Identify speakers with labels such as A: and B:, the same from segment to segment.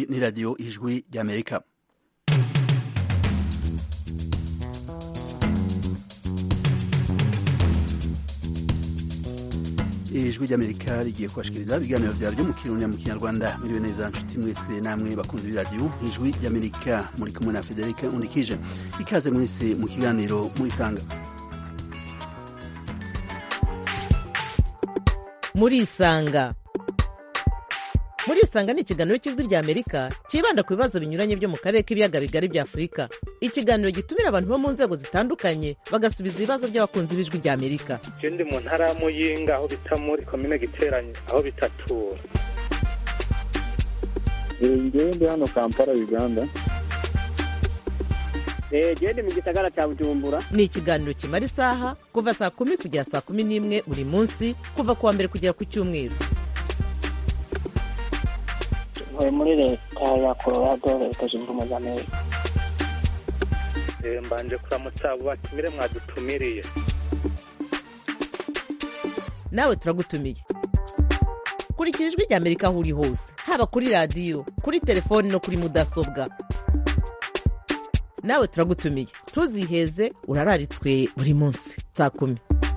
A: iyi ni radiyo ijwi ry'amerika ijwi ry'amerika rigiye kubashikiriza ibiganiro vyaryo mu kirundi mu kinyarwanda miriwe neza nshuti mwese namwe bakunzi b'iradiyo ijwi ry'amerika muri kumwe na federike undikije ikaze mwese mu kiganiro murisanga
B: murisanga murisanga ni ikiganiro cy'ijwi ry'amerika cyibanda ku bibazo binyuranye byo mu karere k'ibiyaga bigari bya afurika ikiganiro gitumira abantu bo mu nzego zitandukanye bagasubiza ibibazo by'abakunzi b'ijwi ry'amerika
C: je ndi mu ntara ya muyinga aho bita muri komine giteranye aho bitatura
D: ngewe ndi hano kampala uganda
E: gende mu gisagara cya bujumbura
B: ni ikiganiro kimara isaha kuva saa kumi kugera saa kumi n'imwe buri munsi kuva ku wa mbere kugera ku cyumweru
E: ntuye muri leta ya colorado leta zunze ubumwe za amerika
C: Eh, mbanje kuramutsa abo batumire mwadutumiriye
B: nawe turagutumiye kurikira ijwi ry'amerika aho uri hose haba kuri radiyo kuri telefoni no kuri mudasobwa nawe turagutumiye ntuziheze urararitswe buri munsi saa kumi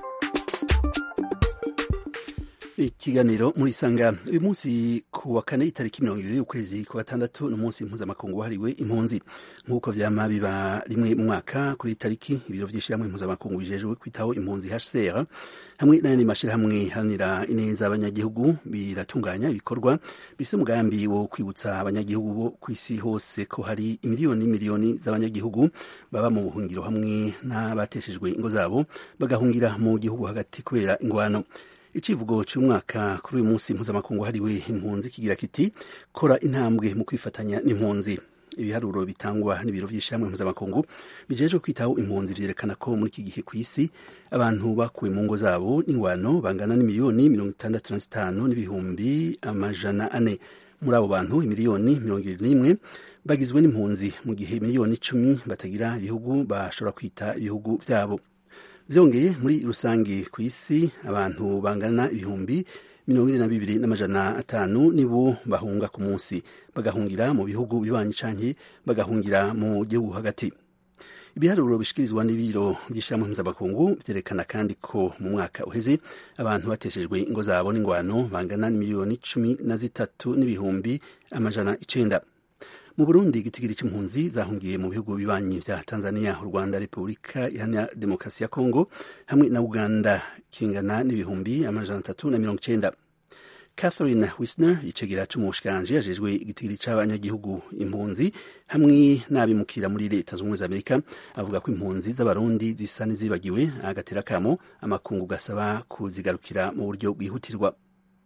A: ikiganiro muri sanga uyu munsi ku wa kane itariki mirongo ibiri ukwezi kwa gatandatu ni umunsi mpuzamakungu wahariwe impunzi nk'uko vyama biba rimwe mu mwaka kuri iyi tariki ibiro vy'ishirahamwe mpuzamakungu bijejwe kwitaho impunzi hcr hamwe n'ayandi mashirahamwe haranira ineza abanyagihugu biratunganya ibikorwa bifise umugambi wo kwibutsa abanyagihugu bo kw'isi hose ko hari imiliyoni n'imiliyoni z'abanyagihugu baba mu buhungiro hamwe n'abateshejwe ingo zabo bagahungira mu gihugu hagati kubera ingwano icivugo cy'umwaka kuri uyu munsi mpuzamakungu hariwe impunzi kigira kiti kora intambwe mu kwifatanya n'impunzi ibiharuro bitangwa n'ibiro by'ishyirahamwe mpuzamakungu bijejwe kwitaho impunzi vyerekana ko muri iki gihe ku isi abantu bakuwe mu ngo zabo n'ingwano bangana n'imiliyoni mirongo itandatu na zitanu n'ibihumbi amajana ane muri abo bantu imiliyoni mirongo ibiri n'imwe bagizwe n'impunzi mu gihe miliyoni icumi batagira ibihugu bashobora kwita ibihugu vyabo vyongeye muri rusange ku isi abantu bangana ibihumbi mirongo ine na bibiri n'amajana atanu nibo bahunga ku munsi bagahungira mu bihugu bibanyi canke bagahungira mu gihugu hagati ibiharuro bishikirizwa n'ibiro vy'ishirahamwe mpuzamakungu vyerekana kandi ko mu mwaka uheze abantu bateshejwe ingo zabo n'ingwano bangana n'imiliyoni cumi na zitatu n'ibihumbi amajana icenda mu burundi igitigiri c'impunzi zahungiye mu bihugu bibanyi vya tanzania u rwanda repubulika iharanira demokarasi ya kongo hamwe na uganda kingana n'ibihumbi amajana atatu na mirongo icenda catherine wisner icegera c'umushikiranji yajejwe igitigiri c'abanyagihugu impunzi hamwe n'abimukira muri leta z'ubumwe za amerika avuga ko impunzi z'abarundi zisa n'izibagiwe agatera kamo amakungu gasaba kuzigarukira mu buryo bwihutirwa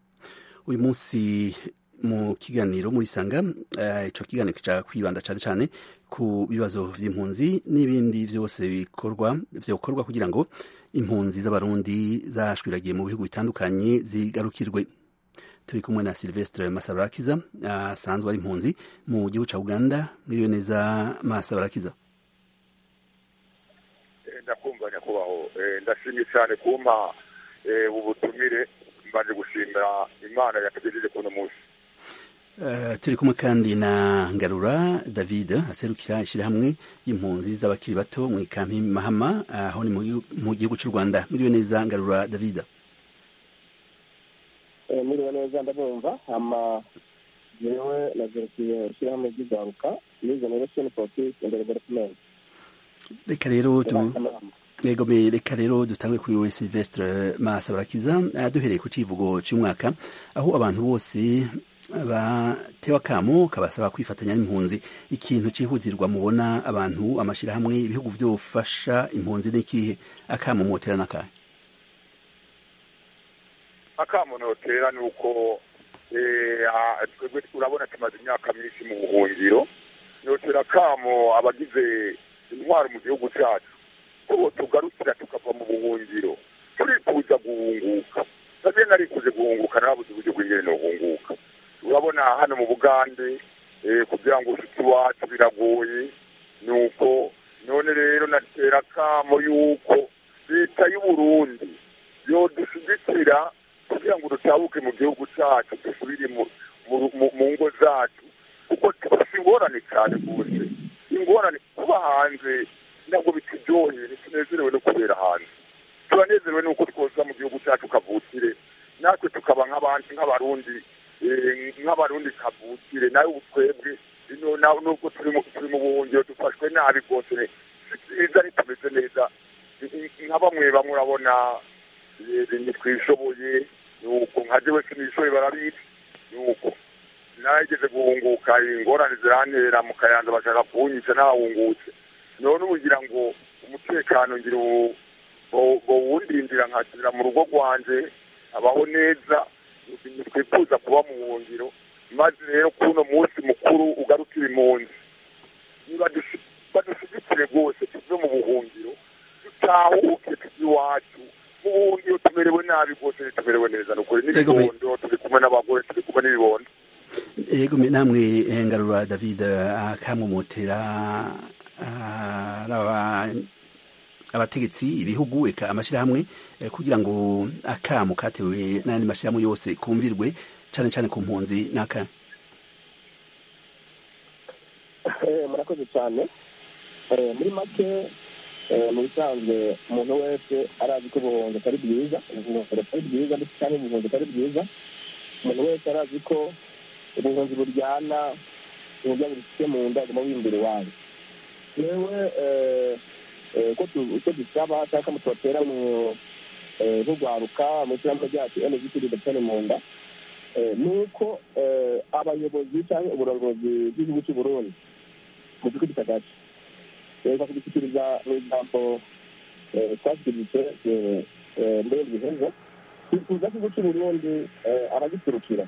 A: uyu munsi mu kiganiro muri sanga uh, ico kiganiro kica kwibanda cane cane ku bibazo vy'impunzi n'ibindi vyose bikorwa vyokorwa kugira ngo impunzi z'abarundi zashwiragiye mu bihugu bitandukanye zigarukirwe turi kumwe na Silvestre Masabarakiza asanzwe uh, ari impunzi mu gihugu ca Uganda miriwe neza Masabarakiza
F: ndakumva nyakubaho ndashimye cyane kumpa ubutumire mbanje gushimira imana yatugejeje kuno munsi
A: Uh, turi kumwe kandi na Ngarura David aserukira ishyirahamwe y'impunzi z'abakiri bato mu ikampi Mahama aho uh, ni mu gihugu cy'u Rwanda miriwe neza Ngarura David
D: Eh, muriwe neza ndabumva ama jewe nazerukiye ishyirahamwe ry'igaruka muri generation for peace and development
A: reka rero tu Yego me reka rero dutangwe kuri we Silvestre Masabarakiza uh, duhereye ku civugo cy'umwaka aho abantu bose batewe akamo kabasaba kwifatanya n'impunzi ikintu cyihutirwa mubona abantu amashyirahamwe ibihugu byofasha impunzi n'ikihe akamo motera n'akahe
F: akamo notera ni uko twebwe urabona tumaze imyaka myinshi mu buhungiro notera akamo abagize intwaro mu gihugu cyacu ko tugarukira tukava mu buhungiro turifuza guhunguka nabyo narikuze guhunguka nabuze uburyo bw'ingene nohunguka urabona hano mu bugande kugira ngo ushike iwacu biragoye ni uko none rero natera akamo yuko leta y'uburundi yodushyigikira kugira ngo dutabuke mu gihugu cyacu dusubire mu ngo zacu kuko nk'abarundi eh, nk'abarundi kavukire nawe ubu twebwe ino na- nubwo turi mu turi mu buhungiro dufashwe nabi rwose ne- si byiza ntitumeze neza I- i- nka bamwe bamwe urabona eh, ntitwishoboye nuko nka jewe sinishoboye barabizi nuko nageze guhunguka ingorane zirantera mu kayanza bashaka kunyica nahungutse none ubugira ngo umutekano ngira ubu bo- bowundindira nkasubira mu rugo rwanje abaho neza twifuza kuba mu buhungiro maze rero kuno munsi mukuru ugarukira impunzi niba dushi- badushyigikire rwose tuve mu buhungiro dutahuke tujye iwacu mu buhungiro tumerewe nabi rwose ntitumerewe neza ni ukuri
A: Yego, me-
F: n'ibibondo turi kumwe n'abagore turi kumwe n'ibibondo
A: yego me- namwe eh, ngarura david akamumotera araba abategetsi ibihugu eka amashyirahamwe eh, kugira ngo akamu katewe n'ayandi mashyirahamwe yose kumvirwe cyane cyane ku mpunzi n'aka
D: Eh, murakoze cyane Eh, muri make eh, mu bisanzwe umuntu wese arazi ko ubuhunzi atari bwiza ubuhunzi atari bwiza ndetse cyangwa ubuhunzi atari bwiza umuntu wese arazi ko ubuhunzi buryana uburyo bufite mu nda aguma wimbere iwanyu yewe eh, eh, ko tu- icyo dusaba cyangwa ko tubatera mu eh, nk'urwaruka mu ishyirahamwe ryacu NGT ridapfane mu nda eh, ni uko eh, abayobozi cyangwa uburongozi bw'igihugu cy'u Burundi mu gihugu kitagace reka kubishyikiriza mu ijambo eh, twashyikirijwe eh, eh, mbere biheze twifuza ko igihugu cy'u Burundi eh, abagiturukira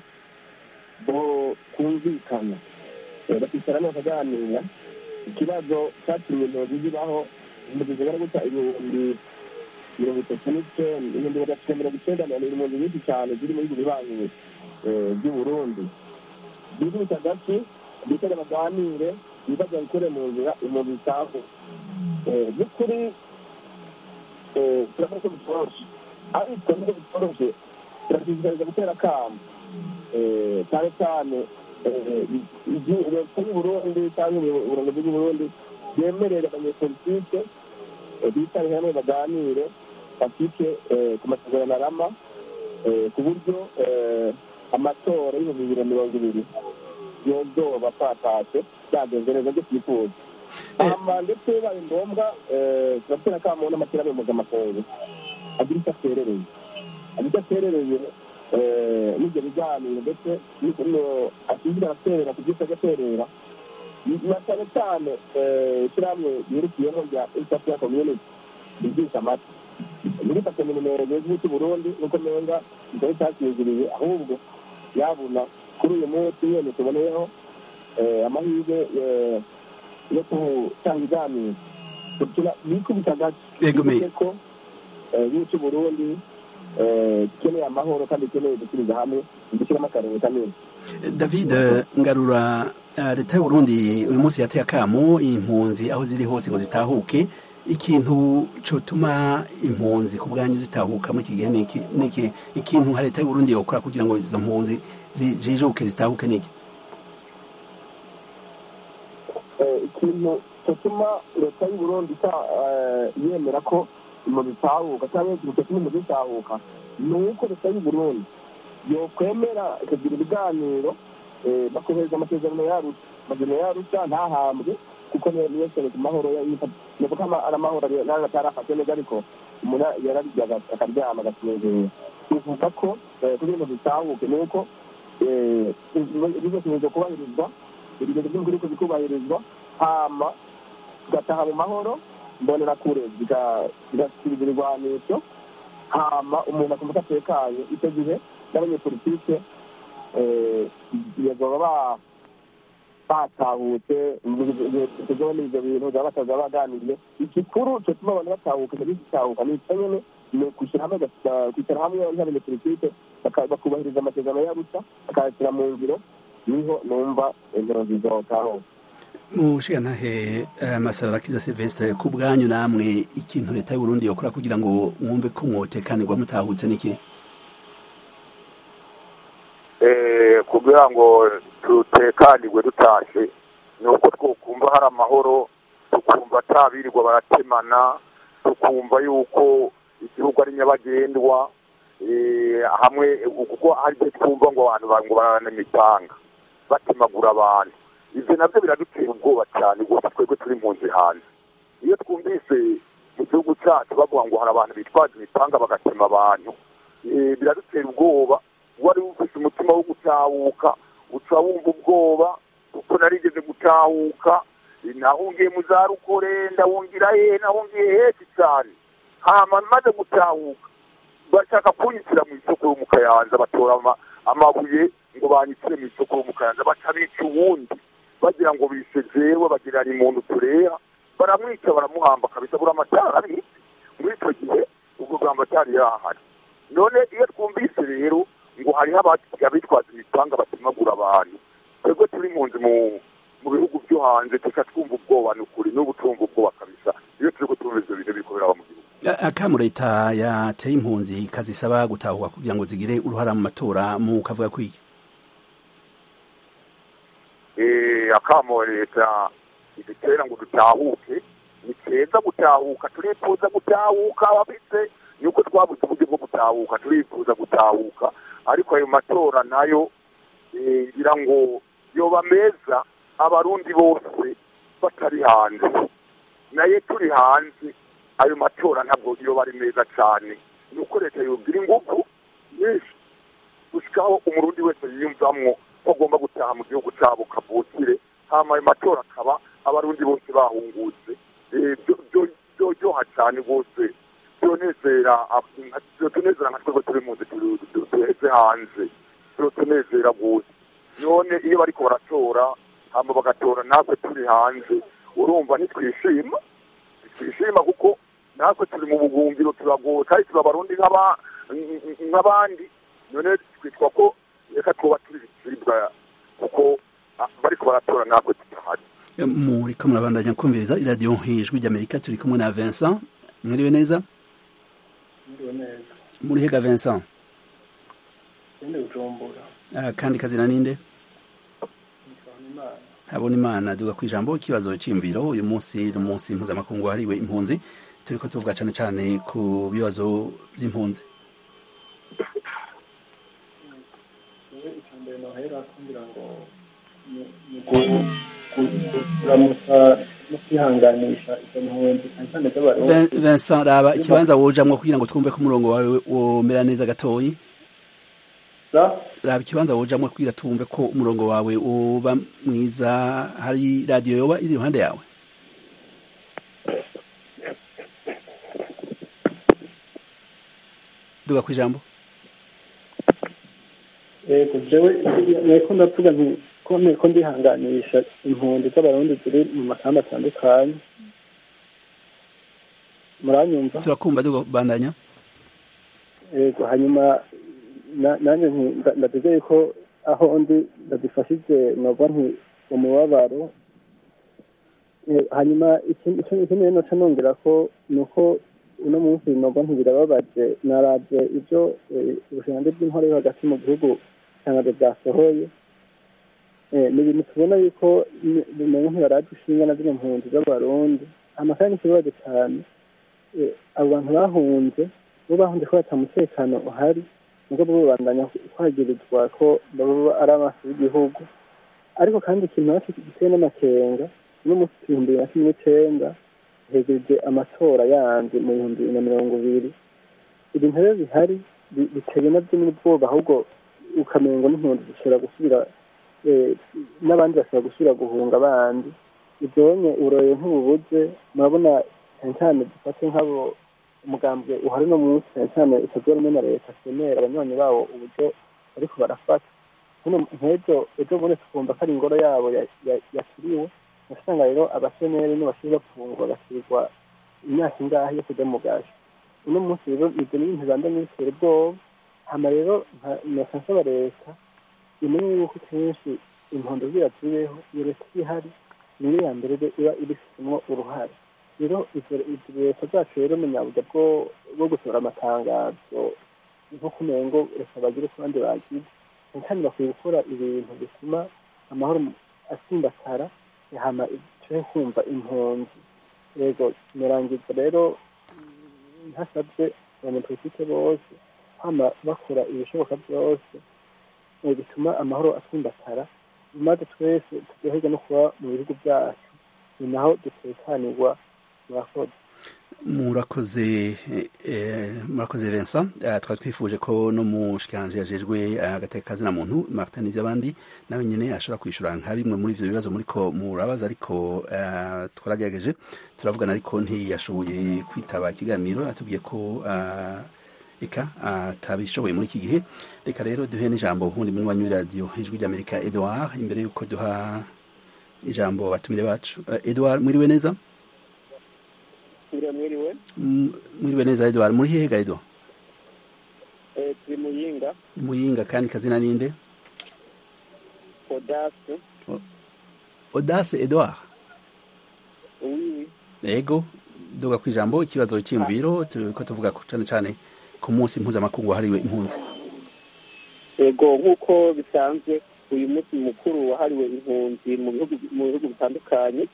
D: bo kumvikana Eh, bakicarana bakaganira ikibazo cyatumye impunzi zibaho impunzi zigera guca ibihumbi mirongo itatu n'icyenda ibihumbi magana mirongo icyenda na mirongo impunzi nyinshi cyane ziri mu bihugu bibanyi eh, by'u Burundi igihugu cy'agace bicara baganire ibibazo babikure mu nzira impunzi zitaho Eh, by'ukuri eh, turabona ko bitoroshe ariko nubwo bitoroshe turashishikariza gutera akamo Eh, cyane cyane eh, igi- leta y'u Burundi cyangwa ubu- uburongozi bw'u Burundi bwemerera abanyepolitike eh, bicare hamwe baganire bafite eh, ku masezerano arama eh, ku buryo eh, amatora y'ibihumbi bibiri na mirongo ibiri yozoba twatashe byagenze neza byo twifuza hama ndetse bibaye ngombwa eh, turatera akamo n'amashyirahamwe mpuzamakungu agira icyo aterereye agira icyo aterereye eh, n'ibyo biganiro ndetse n'ukuntu ashinzwe araterera ku byose agaterera na cyane cyane eh, ishyirahamwe ryirukiyemo rya east africa community ryigisha amata muri kaminuza y'igihugu cy'u Burundi nuko menga kitari cyakiziriye ahubwo yabona kuri uyu munsi nyine tuboneyeho eh, amahirwe eh, yo gutanga ibiganiro kugira bikubita gake
A: Yego, me-
D: bivuze ko eh, igihugu cy'u Burundi eh, gikeneye amahoro kandi gikeneye gusubiza hamwe gushyiramo akarere kanini
A: david ngarura eh, leta y'u Burundi uyu munsi yateye akamo impunzi aho ziri hose ngo zitahuke ikintu cyotuma impunzi ku bwanyu zitahuka muri iki gihe ni iki- ni iki ikintu nka leta y'u Burundi yokora kugira ngo izo mpunzi zijijuke zitahuke niki
D: Eh, ikintu cyatuma leta y'u Burundi ita- eh, yemera ko impunzi zitahuka cyangwa ikintu cyatuma impunzi zitahuka ni uko leta y'u Burundi yokwemera ikagira ibiganiro eh, bakohereza amasezerano yarusha amasezerano yarusha ntahambwe kuko niyo niyo sere ku mahoro ni kuko ama- ari amahoro ari- nayo atarafashe neza ariko umuntu yararya aga- akaryama agasinzira bivuga ko eh, kugira ngo zitahuke ni uko eh, ibizo bikunze kubahirizwa ibigendo by'umukuru ko bikubahirizwa hama tugataha mu mahoro mbonera kure zigasubiza ibigwanisho hama umuntu akumva ko atekanye icyo gihe n'abanyepolitike eh, bazoba ba- batahutse tuzobona ibyo bintu baba bataza baganiriye igikuru cyotuma abantu batahuka cyari gitahuka ni icyo nyene ni ukwishyira hamwe baka- kwicara hamwe nk'abanyepolitike baka- bakubahiriza amasezerano y'arusa bakayashyira mu ngiro niho numva ingero zizotahuka
A: mushigantahe masabarakiza silvestre ku bwanyu namwe ikintu leta y'u Burundi yokora kugira ngo mwumve ko mwotekanirwa mutahutse niki
F: eh, kugira ngo dutekanirwe dutashe ni uko twokumva hari amahoro tukumva atabirirwa baratemana tukumva yuko igihugu ari nyabagendwa eh, hamwe kuko hari igihe twumva ngo abantu ba- ngo bararana imipanga batemagura abantu ivyo navyo biradutera ubwoba cyane rwose twebwe turi impunzi hanze iyo twumvise mu gihugu cyacu bavuga ngo hari abantu bitwaza imipanga bagatema abantu eh, biradutera ubwoba wari ufite umutima wo gutahuka uca wumva ubwoba kuko narigeze gutahuka eh, nahungiye mu za rukore ndahungira hehe nahungiye henshi cyane hama maze gutahuka bashaka kunyitira mu isoko yo mu kayanza batora ama- amabuye ngo banyitire mu isoko yo mu kayanza baca bica uwundi bagira ngo bishe jewe bagira ni muntu tureha baramwica baramuhamba kabisa buri amatara abitse muri icyo gihe ubwo bwa amatara yahari none iyo twumvise rero ngo hariho aba- abitwaza imipanga batemagura abantu twebwe turi impunzi mu mu bihugu byo hanze tuca twumva ubwoba ni ukuri n'ubu twumva ubwoba kabisa iyo turiko twumva ivyo bintu biriko biraba mu gihugu
A: akamu leta yateye impunzi kazisaba gutahuka kugira ngo zigire uruhara mu matora mu kavuga kwiki
F: eh, akamo leta idutera ngo dutahuke ni keza gutahuka turifuza gutahuka abafise nuko twabuze uburyo bwo gutahuka turifuza gutahuka ariko ayo matora nayo eh, ngira ngo yoba meza abarundi bose batari hanze naye turi hanze ayo matora ntabwo yoba ari meza cyane nuko leta yogira ingufu nyinshi gushikaho umurundi wese yiyumvamwo ko agomba gutaha mu gihugu cyabo kavukire hama ayo matora akaba abarundi bose bahungutse Eh, byo- byo- byoryoha cyane rwose byonezera ab- byotunezera nka twebwe turi munsi duheze hanze byotunezera rwose none iyo bariko baratora hama bagatora natwe turi hanze urumva ntitwishima ntitwishima kuko natwe turi mu buhungiro turagowe kandi turi abarundi nk'aba- nk'abandi none twitwa ko reka twoba turi ibicibwa kuko ah, bariko baratora natwe tutahari
A: muriko murabandanya kumviriza iradiyo ijwi ry'amerika turi kumwe na vincent mwiriwe neza
G: Ndiwe neza.
A: muri hega vincent
G: Sindi Bujumbura.
A: Ah, kandi kazina ninde
G: Nitwana Imana.
A: habona imana duga ku ijambo ikibazo cy'imviro uyu munsi ni umunsi mpuzamakungu wahariwe impunzi turiko tuvuga cane cane ku bibazo by'impunzi
G: Jewe icya mbere nohera kugira ngo ni- ni gu- gu- kuramutsa no kwihanganisha izo mpunzi cyane cyane z'abarundi.
A: Vin- vincent raba ikibanza wojamwo kugira ngo twumve ko umurongo wawe womera neza gatoyi
G: Za?
A: raba ikibanza wojamwo kugira twumve ko umurongo wawe uba mwiza hari radiyo yoba iri iruhande yawe duga ku ijambo
G: Yego jewe nariko ndavuga nti ko ko ndihanganisha impunzi z'abarundi ziri mu makamba atandukanye. Muranyumva?
A: turakumva duga bandanya
G: yego hanyuma na- nanjye nti- nda- ndategeye ko aho ndi ndadufashije nova nti umubabaro Eh, hanyuma ikindi ikindi- ikindi rero noca nongera ko ni uko uno munsi nova ntibirababaje naravye ivyo eh, ubushinganzi bw'intore yo hagati mu gihugu itangazo bwasohoye Eh, ni ibintu tubona yuko ni- bimenye ntibaraje ishinga na zino mpunzi z'abarundi amakara n'ikibazo cane Eh, abo bantu bahunze bo bahunze ko bata mutekano uhari nubwo bo babandanya kwagirizwa ko baba ari amaso y'igihugu ariko kandi ikintu naco giteye n'amakenga no mu bihumbi bibiri na cumi n'icenda hegereje amatora yandi mu bihumbi bibiri na mirongo ibiri ibintu rero bihari bi- biteye navyo n'ubwoba ahubwo ukamengo n'impunzi zishobora gusubira eh, n'abandi bashobora gusubira guhunga abandi ivyonye uburoye ntububuze murabona cyane cyane dufate nk'abo umugambwe uhari no munsi cyane cyane utagira rumwe na leta semera abanywanyi bawo uburyo bariko barafata hano nk'ejo ejo bundi tukumva ko ari ingoro yabo ya- ya- yakiriwe usanga rero abaseneri n'abashinzwe bafungwa bagasirirwa imyaka ingahe yo kuja mu gashi uno munsi rero ibyo ni ibintu banda n'ibitera ubwoba hama rero nosa nsaba leta imenye yuko kenshi impondo zira zibeho iyo leta iba ihari niyo ya mbere iba ibifitemo uruhare rero izo izo leta zacu rero munyaburya bwo bwo gusohora amatangazo nko kumengo reka bagire ku bandi bagize cyane cyane bakwiye gukora ibintu bituma amahoro asimbatara hama turi kumva impunzi yego murangiza rero ntasabye abanyapolitike bose kwama bakora ibishoboka byose eh, bituma amahoro atsimbatara maze twese turyoherwa no kuba mu bihugu byacu ni naho dutekanirwa murakoze
A: murakoze eh, murakoze Vincent Eh, twari twifuje ko no mushikanje yajejwe agateka kazina muntu Martin ivy'abandi nawe nyene ashobora kwishura nka bimwe muri ivyo bibazo muriko murabaza ariko eh, twaragerageje turavugana ariko ntiyashoboye kwitaba ikiganiro atubwiye ko eh, eka atabishoboye muri iki gihe reka rero duhe n'ijambo ubundi muri wanyu radio ijwi ry'Amerika Edouard imbere yuko duha ijambo batumire bacu Eh, Edouard mwiriwe neza
D: mwiriwe mwiriwe
A: M- mwiriwe neza Edouard muri hehe ga Edouard
D: Eh, turi muyinga
A: muyinga kandi kazina ninde
D: odasi
A: Audace Edouard
D: wiwi
A: yego duga ku ijambo ikibazo cy'imviro turiko tuvuga ku- cane cane ku munsi mpuzamakungu wahariwe impunzi
D: yego nk'uko bisanzwe uyu munsi mukuru wahariwe impunzi mu bihugu mu bihugu bitandukanye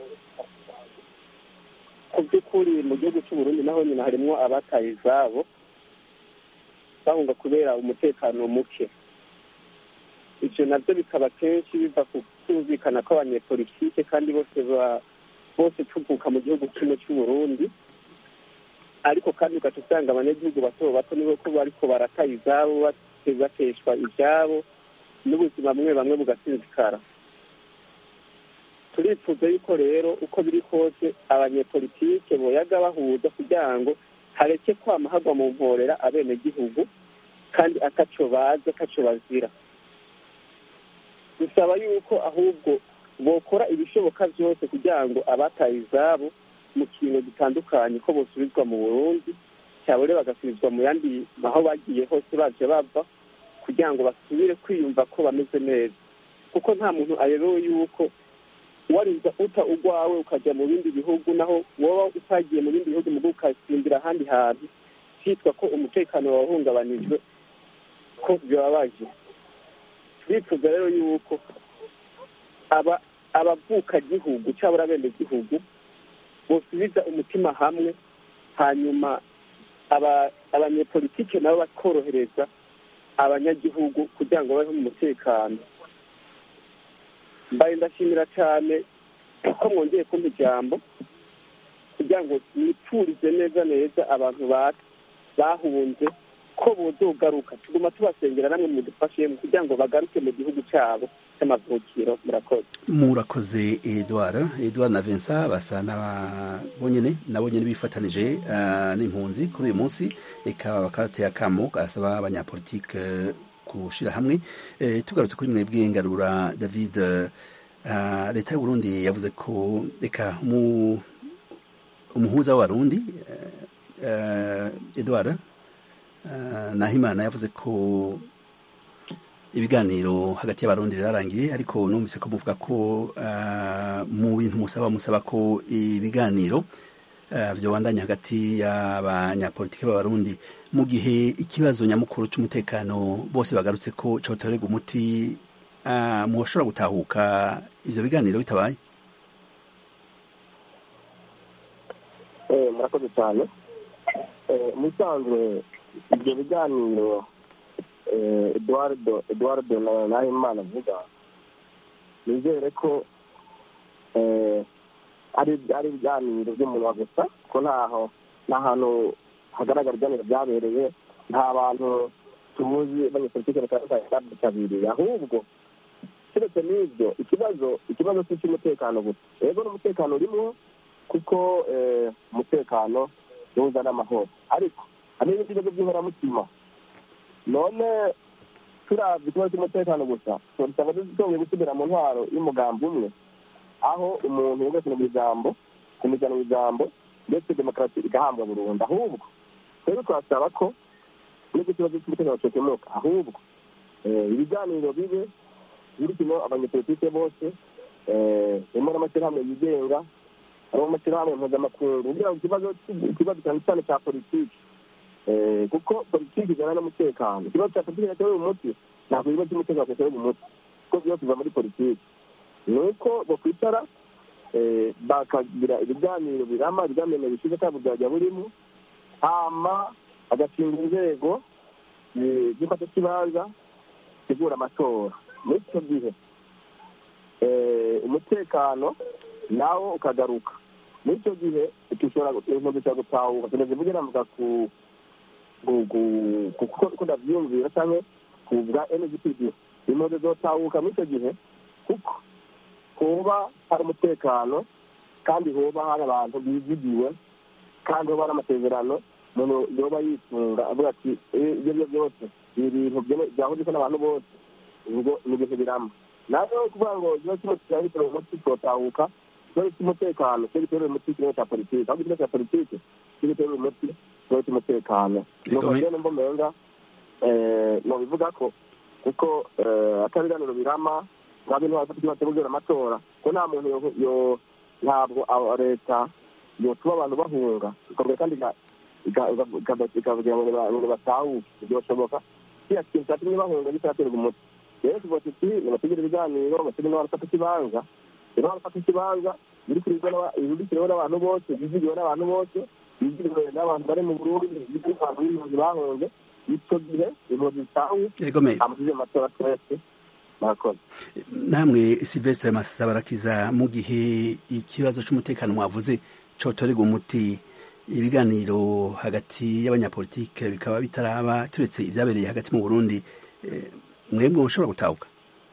D: ku by'ukuri mu gihugu cy'u Burundi naho nyine harimo abataye izabo bahunga kubera umutekano muke ibyo nabyo bikaba kenshi biva ku kumvikana kw'abanyepolitike kandi bose ba- bose tuvuka mu gihugu kimwe cy'u Burundi ariko kandi ugaca usanga abanyagihugu bato bato nibo ko bariko barataye izabo bate- bateshwa ibyabo n'ubuzima bumwe bamwe bugasinzikara turifuza yuko rero uko biri kose abanyepolitike boyaga bahuza kugira ngo hareke kwama hagwa mu mporera abenegihugu kandi ataco bazi ataco bazira dusaba yuko ahubwo bokora ibishoboka byose kugira ngo abataye izabo mu kintu gitandukanye ko bosubizwa mu burundi cyabure bagasubizwa mu yandi aho bagiye hose baje bava kugira ngo basubire kwiyumva ko bameze neza kuko nta muntu ayobewe yuko warinda uta ugwawe ukajya mu bindi bihugu naho woba utagiye mu bindi bihugu mugo ukasimbira ahandi hantu hitwa ko umutekano wahungabanijwe ko bibabaje turifuza rero yuko aba abavuka gihugu cyabura bene gihugu bosubiza umutima hamwe hanyuma aba abanyepolitike nabo bakorohereza abanyagihugu kugira ngo babeho mu mutekano mbaye ndashimira cyane ko mwongeye kumpa ijambo kugira ngo nipfurize neza neza abantu ba- bahunze ko bozogaruka tuguma tubasengera namwe mudufashe kugira ngo bagaruke mu gihugu cyabo cy'amavukiro murakoze
A: murakoze Edouard Edouard na Vincent basa n'abonyene nabo nyene bifatanije eh, n'impunzi kuri uyu munsi eka bakarateye akamo gasaba abanyapolitike eh, gushira hamwe Eh, tugarutse kuri mwebwe ngarura David eh, leta y'u Burundi yavuze ko eka mu umuhuza w'abarundi eh, eh, Edouard eh, Nahimana yavuze ko ibiganiro hagati y'abarundi byarangiye ariko numvise ko muvuga ko uh, mu bintu musaba musaba ko ibiganiro uh, byobandanya hagati y'abanyapolitiki b'abarundi mu gihe ikibazo nyamukuru cy'umutekano bose bagarutse ko cotorerwa umuti uh, mushobora gutahuka ivyo biganiro bitabaye
D: Eh, murakoze cyane Eh, mu bisanzwe ibyo biganiro eh, eduardo eduardo na- nahimana avuga nizere ko eh, ari ari ibiganiro by'umunwa gusa ko ntaho nta hantu hagaragara ibiganiro byabereye nta bantu tuzi abanyepolitike batandukanye babyitabiriye ahubwo keretse n'ibyo ikibazo ikibazo si icy'umutekano gusa rero n'umutekano urimo kuko eh, umutekano niwo uzana amahoro ariko hari n'ibindi bibazo by'inkoramutima none turavye ikibazo cy'umutekano gusa turisanga dushoboye gusubira mu ntwaro y'umugambi umwe aho umuntu yumvise mu ijambo kumujyana mu ijambo ndetse demokarasi igahambwa burundu ahubwo rero twasaba ko n'icyo kibazo cy'umutekano cyokemuka ahubwo eh, ibiganiro bibe birimo abanyepolitike bose eh, harimo n'amashyirahamwe yigenga harimo amashyirahamwe mpuzamakungu kugira ngo ikibazo ikibazo cyane cyane cya politiki Eh, kuko politiki ijyana n'umutekano ikibazo cya politiki cyatewe umuti ntabwo ibibazo by'umutekano cyatewe umuti kuko byose biva muri politiki ni uko bakwicara eh, bakagira ibiganiro birama ibiganiro bishize kandi byajya burimo hama hagashinga inzego gifata kibanza tegura amatora muri icyo gihe umutekano nawo ukagaruka muri icyo gihe dushobora gushobora gutahuka tumaze kugira navuga ku kuko ndabyumvira cyangwa ku bwa NGPD impunzi zotahuka muri icyo gihe kuko hoba hari umutekano kandi hoba hari abantu bizigiwe kandi hoba hari amasezerano umuntu yoba yitunga avuga ati ibyo byo byose ni ibintu byahurije n'abantu bose ubwo ni ibintu biramba nawe kuvuga ngo ikibazo kimwe kirahitira umuti twotahuka ikibazo cy'umutekano cyo giterura umuti ikibazo cya politiki ahubwo ikibazo cya politiki cyo giterura umuti ikibazo cy'umutekano nuko rero numva umenga nobivuga ko kuko atabiganiro birama nta bintu bafata ikibazo cyo guhera amatora ko nta muntu ntabwo leta yotuma abantu bahunga ikorwa kandi ikavugira ngo batahuke byoshoboka kiriya kintu cyatumye bahunga gitaraterwa umuti rero tuvuga tuti nibategere ibiganiro bategere n'abarafata ikibanza rero barafata ikibanza birikiriwe n'abantu bose bizigiwe n'abantu bose bizigiriwe n'abantu bari mu burundi bizigiriwe n'abantu b'impunzi bahunze icyo gihe impunzi zitahuke amusize mu matora twese
A: namwe silvestre masabarakiza mu gihe ikibazo cy'umutekano mwavuze cotorerwa umuti ibiganiro hagati y'abanyapolitike bikaba bitaraba turetse ibyabereye hagati mu burundi mwebwe mushobora gutahuka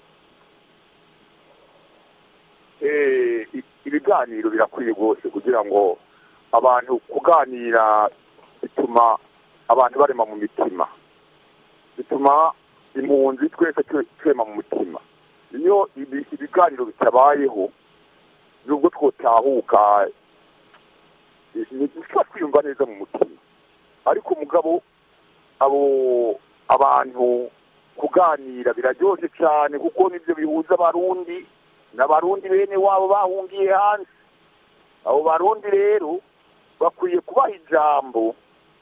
F: ibiganiro birakwiye rwose kugira ngo abantu kuganira bituma abantu barema mu mitima bituma impunzi twese twema mu mutima iyo ibiganiro bitabayeho nubwo twotahuka ntituba twiyumva neza mu mutima ariko umugabo abo abantu kuganira biraryoshye cyane kuko nibyo bihuza abarundi n'abarundi bene wabo bahungiye hanze abo barundi rero bakwiye kubaha ijambo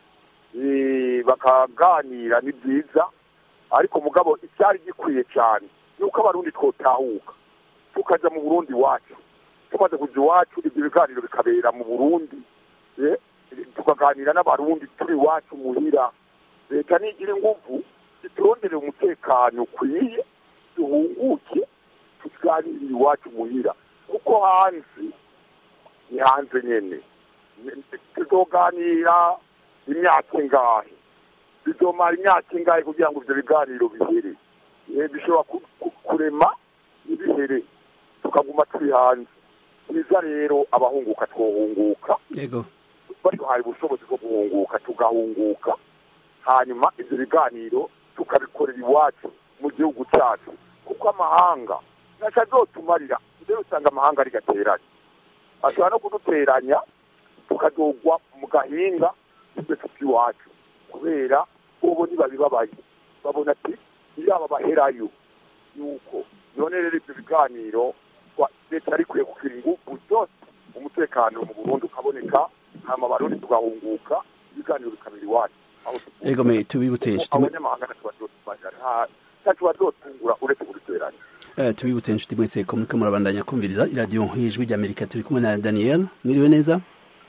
F: bakaganira ni byiza ariko mugabo icyari gikwiye cyane ni uko abarundi twotahuka tukajya mu burundi iwacu tumaze kujya iwacu ibyo biganiro bikabera mu burundi tukaganira n'abarundi turi iwacu muhira leta nigira ingufu ziturondere umutekano ukwiye duhunguke tuganirire iwacu muhira kuko hanze ni hanze nyine tuzoganira imyaka ingahe bizomara imyaka ingahe kugira ngo ibyo biganiro bihere bishobora kurema ntibihere tukaguma turi hanze byiza rero abahunguka twohunguka baduhaye ubushobozi bwo guhunguka tugahunguka hanyuma ibyo biganiro tukabikorera iwacu mu gihugu cyacu kuko amahanga ntacyo azotumarira mbere usanga amahanga ari gateranye ashobora no kuduteranya tukadogwa mu gahinga twese tw'iwacu kubera ubu ntibabibabaye babona ati yaba baherayo yuko none rero ibyo biganiro leta yari ikwiye kugira ingufu zose umutekano mu burundi ukaboneka hama abarundi tugahunguka ibiganiro bikabera iwacu
A: ego me tubibutse inshuti
F: abanyamahanga ntacyo bazotungura uretse kuduteranya
A: tubibutse inshuti mwese ko muriko murabandanya kumviriza iradiyo nk'ijwi ry'amerika turi kumwe na daniel mwiriwe neza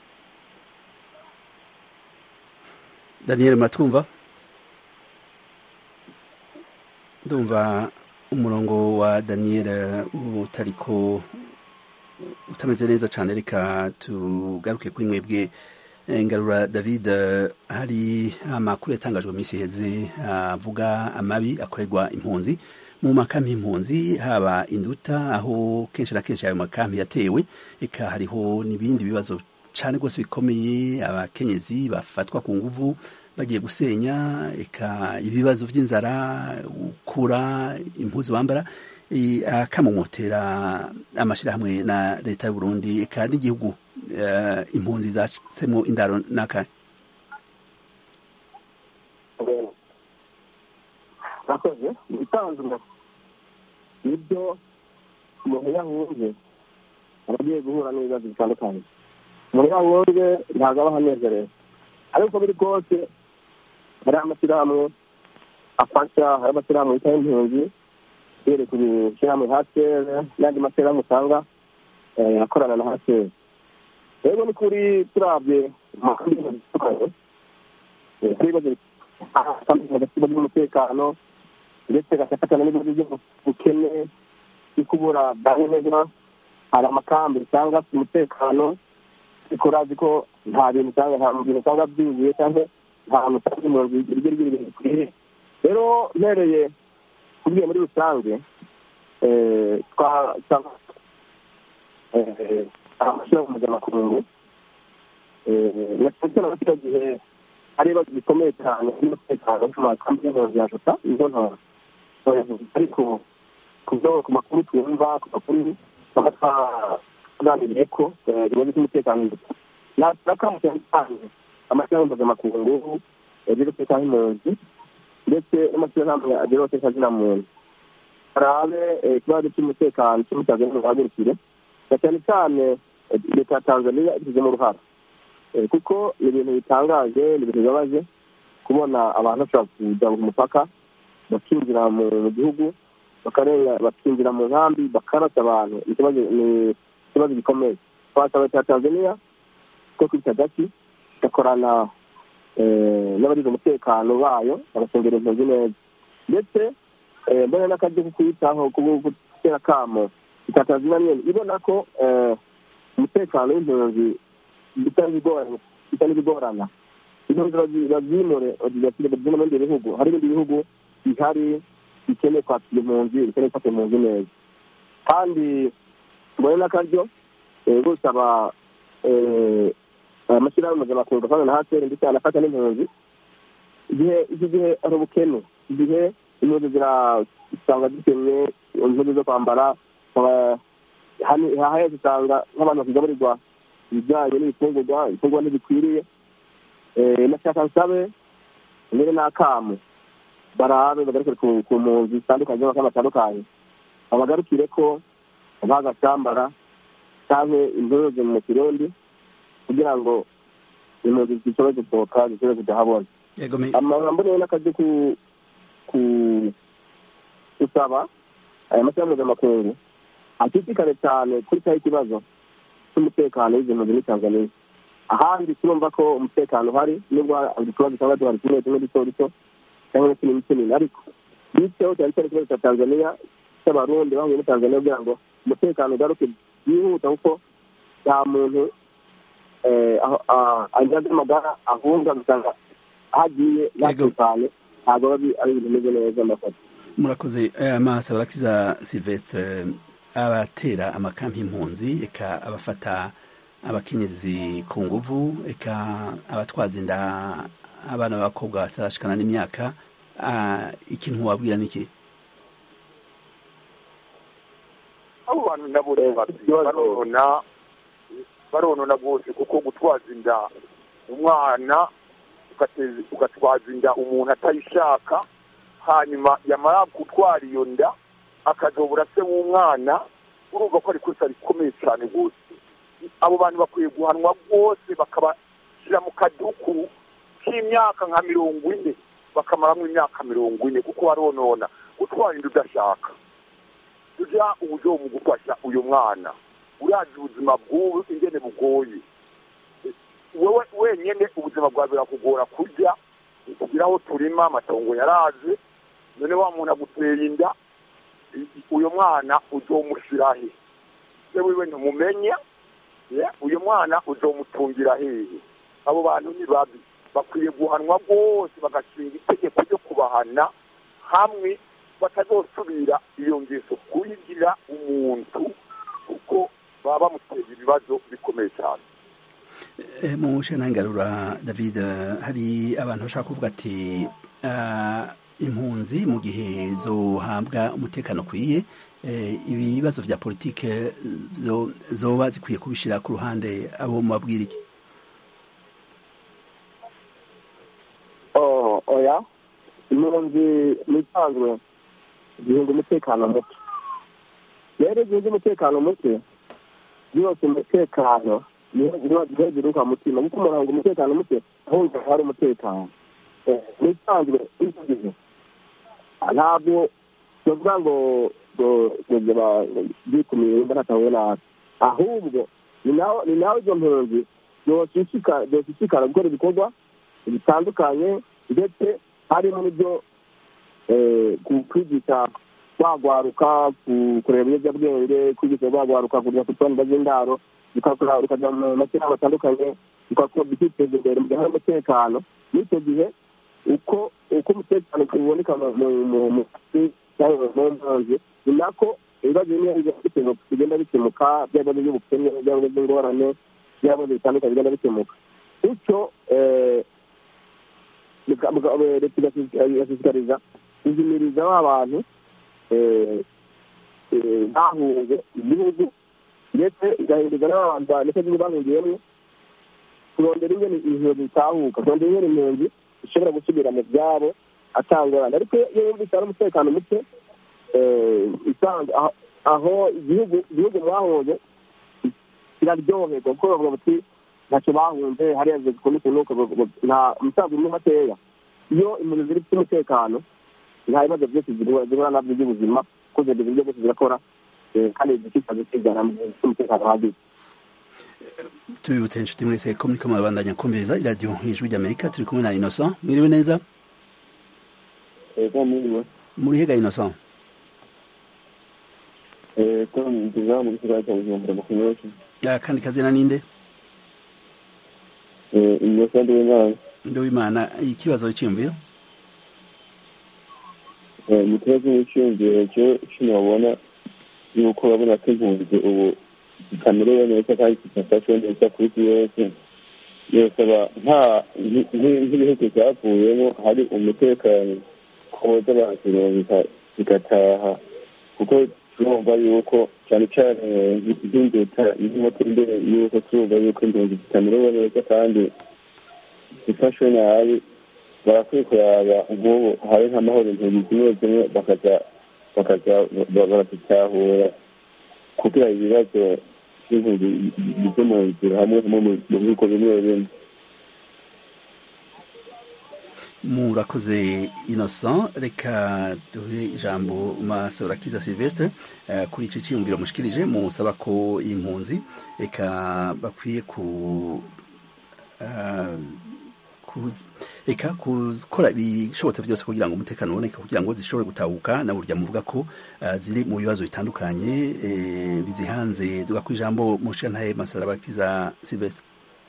A: daniel muratwumva ndumva umurongo wa daniel utariko utameze neza cyane reka tugaruke kuri mwebwe ngarura david hari amakuru yatangajwe minsi iheze avuga amabi akorerwa impunzi mu makambi y'impunzi haba induta aho kenshi na kenshi ayo makambi yatewe eka hariho n'ibindi bibazo cyane rwose bikomeye abakenyezi bafatwa ku nguvu bagiye gusenya eka ibibazo by'inzara ukura impuzu bambara akamumotera amashyirahamwe na leta y'u Burundi eka n'igihugu impunzi zacitsemo indaro n'aka
D: nakoze ibitanzwe nibyo umuntu yahunze aba agiye guhura n'ibibazo bitandukanye umuntu yahunze ntabwo aba ahanezerewe ariko biri kose hari amashyirahamwe afasha hari amashyirahamwe yitaho impunzi uhereye ku ishyirahamwe hasere n'andi mashyirahamwe usanga akorana na hasere rero ni kuri turabye amakuru atandukanye agasiba ry'umutekano ndetse gagafatana n'ibibazo by'ubukene byo kubura bwaneza hari amakambi usanga afite umutekano ariko urazi ko nta bintu usanga nta bintu usanga byuzuye cyangwa nta hantu usanga impunzi iryo ryo ibintu bikwiye rero mpereye kubwiye muri rusange amashyirahamwe mpuzamakungu na cyane na kino gihe hari ibibazo bikomeye cyane by'umutekano ku makambi y'impunzi ya jota izo ntora ariko ku byo ku makuru twumva ku makuru tuba twaganiriye ko ibibazo by'umutekano nakamucyane cyane amashyirahamwe mpuzamakungu yagize umutekano w'impunzi ndetse n'amashyirahamwe agira umutekano zina muntu harabe ikibazo cy'umutekano cy'umutekano muhagurukire na cyane cyane leta ya tanzania ibigizemo uruhara kuko ni ibintu bitangaje ni ibintu bibabaje kubona abantu bashobora kujya ku mupaka bakinjira mu gihugu bakinjira mu nkambi bakarasa abantu ni ikibazo gikomeye twasaba leta ya tanzania ko kwita gaki igakorana n'abagize umutekano bayo bagacungira impunzi neza ndetse mbona n'akaryo ko kuyitaho gutera akamo leta ya tanzania nyine ibona ko umutekano w'impunzi bitari bigorana impunzi babyimure babyimure mu bindi bihugu hari ibindi bihugu bihari bikeneye kwakira impunzi bikeneye gufata impunzi neza kandi mbone n'akaryo gusaba amashyirahamwe mpuzamakungu afana na haseri ndetse anafata n'impunzi igihe iki gihe ari ubukene igihe impunzi zirasanga zikenye impunzi zo kwambara haheze usanga nk'abantu bakigaburirwa ibijyanye n'ibifungurwa ibifungurwa ntibikwiriye nashaka nsabe mbere n'akamu barabe bagarukire ku mpunzi zitandukanye z'amakambi atandukanye babagarukire ko bagasambara cyangwa impunzi mu kirundi kugira ngo impunzi zishobore gusohoka zishobore kudahabona amagambo rero n'akazi gusaba aya mashyirahamwe mpuzamakungu ashishikare cyane kuri cyaho ikibazo cy'umutekano w'izi mpunzi muri tanzania ahandi turumva ko umutekano uhari nubwo utubazo cyangwa duhari tumwe tumwe duto duto cyangwa n'utunini tunini ariko bityo cyane cyane ikibazo cya tanzania cy'abarundi bahuye muri tanzania kugira ngo umutekano ugaruke byihuta kuko nta muntu ajyaze amagara ahunga gusanga ahagiye yatekanye ntabwo biba ari ibintu bimeze neza amafoto
A: murakoze amaso barakiza silvestre abatera amakampi impunzi eka abafata abakenyezi ku nguvu eka abatwaza inda abana b'abakobwa batarashikana n'imyaka ikintu wabwira niki
F: abo bantu nabo baronona baronona rwose kuko gutwaza inda umwana ugatwaza inda umuntu atayishaka hanyuma yamara gutwara iyo nda akazobura se w'umwana urumva ko ari ikosa rikomeye cyane rwose abo bantu bakwiye guhanwa rwose bakabashyira mu kaduku k'imyaka nka mirongo ine bakamaramo imyaka mirongo ine kuko baronona gutwara inda udashaka tujya uburyo mu gufasha uyu mwana urazi ubuzima bw'ubu ingene bugoye wowe wenyine ubuzima bwawe birakugora kurya kugira aho turima amatongo yaraze none wa muntu aguteye inda uyu mwana uzomushyira he se wiwe ntumumenye uyu mwana uzomutungira hehe abo bantu ni babi bakwiye guhanwa rwose bagashinga itegeko ryo kubahana hamwe batazosubira iyo ngeso kuyigira umuntu kuko baba bamutera ibibazo bikomeye cyane
A: mu ngarura david hari abantu bashaka kuvuga ati impunzi mu gihe zohabwa umutekano ukwiye ibibazo bya politike zoba zikwiye kubishyira ku ruhande abo mubabwira iki
D: oya impunzi n'isanzwe zihinga umutekano muke rero zihinga umutekano muke byose umutekano niho ziruka mutima kuko umuntu ahunga umutekano muke ahunga hari umutekano n'isanzwe icyo gihe ntabwo tuvuga ngo byikumiye wumva ntatahuye nabi ahubwo ni nawe izo mpunzi zoshishikara gukora ibikorwa bitandukanye ndetse harimo n'ibyo kwigisha bagwaruka kureba ibiyobyabwenge kwigisha bagwaruka kujya ku tonda z'indaro ukajya mu mashyirahamwe atandukanye bikiteza imbere mu gihe hari umutekano n'icyo gihe uko uko umutekano uboneka mu kazi cyangwa mu mpunzi ni nako ibibazo bimwe bigenda bikemuka byaba by'ubukene byaba by'ingorane byaba bitandukanye bigenda bikemuka bityo leta igashishikariza kuzimiriza ba bantu bahunze igihugu ndetse igahindurwa n'abantu ndetse n'iyo bahungiyemo kurondera ingene impunzi zitahuka kurondera ingene impunzi zishobora gusubira mu byabo atangorana ariko iyo yumvise hari umutekano muke aho igihugu igihugu mwahunze kiraryoherwa kuko bavuga bati ntacyo bahunze hariya zikunda ukuntu nta umusaza umwe makeya iyo impunzi ziri zifite umutekano nta bibazo byose zihura nabyo by'ubuzima kuko zibyo uburyo bwose zirakora kandi zikikaze kigana mu gihe cy'umutekano uhagije
A: tubibutse inshuti mwese ko muriko murabandanya kumviriza iradiyo ijwi ry'amerika turi kumwe na innocent mwiriwe neza muri hega innocent kandi kazina ninde
H: innocent ndiwimana
A: ndiwimana ikibazo cyiyumviro
H: mu kibazo cy'iyumviro cyo kinabona yuko urabona ko impunzi ubu zitamerewe neza kandi zidafashwe neza kuri isi yose yosaba nta nk'ibihugu byavuyemo hari umutekano koza bazironka zigataha kuko turumva yuko cyane cyane nk'induta nk'imoto imbere yuko turumva yuko impunzi zitamerewe neza kandi zifashwe nabi barakwiye kuraba nk'ubu hari nk'amahoro impunzi zimwe zimwe bakaza bakaza barazitahura kugira ibibazo by'impunzi bive mu nzira hamwe mu bihugu bimwe bimwe
A: murakoze innocent reka duhe ijambo masorakiza silvestre uh, kuri ico ciyumviro mushikirije musaba ko impunzi reka bakwiye ku uh, reka gukora ibishobotse byose kugira ngo umutekano uboneke kugira ngo zishobore gutahuka na burya muvuga ko uh, ziri mu bibazo bitandukanye eh, bizihanze duga ku ijambo mushantaye masarabakiza silvestre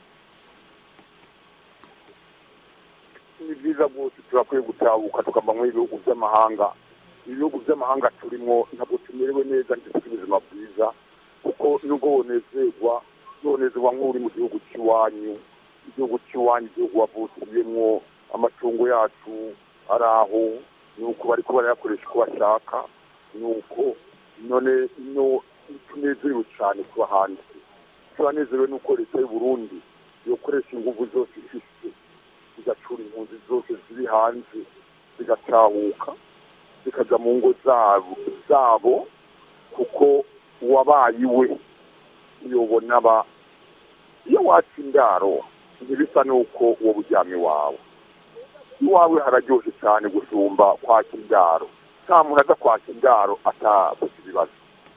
F: ni byiza rwose turakwiye gutabuka tukava mu ibihugu by'amahanga ibihugu by'amahanga turimo ntabwo tumerewe neza ndetse ubuzima bwiza kuko nubwo wonezerwa nonezerwa nk'uri mu gihugu cy'iwanyu igihugu cy'iwanyu igihugu wavukiyemo amatungo yacu ari aho ni uko bari kuba barayakoresha uko bashaka ni uko none no tunezerewe cyane kuba hanze turanezerewe n'uko leta y'u Burundi yokoresha ingufu zose ifite zigacura impunzi zose ziri hanze zigatahuka zikajya mu ngo zabo zabo kuko uwabaye iwe uyobona aba iyo watse indaro ntibisa n'uko uwo buryamye wawe iwawe hararyoshye cyane gusumba kwaka indaro nta muntu aza kwaka indaro atabuze ibibazo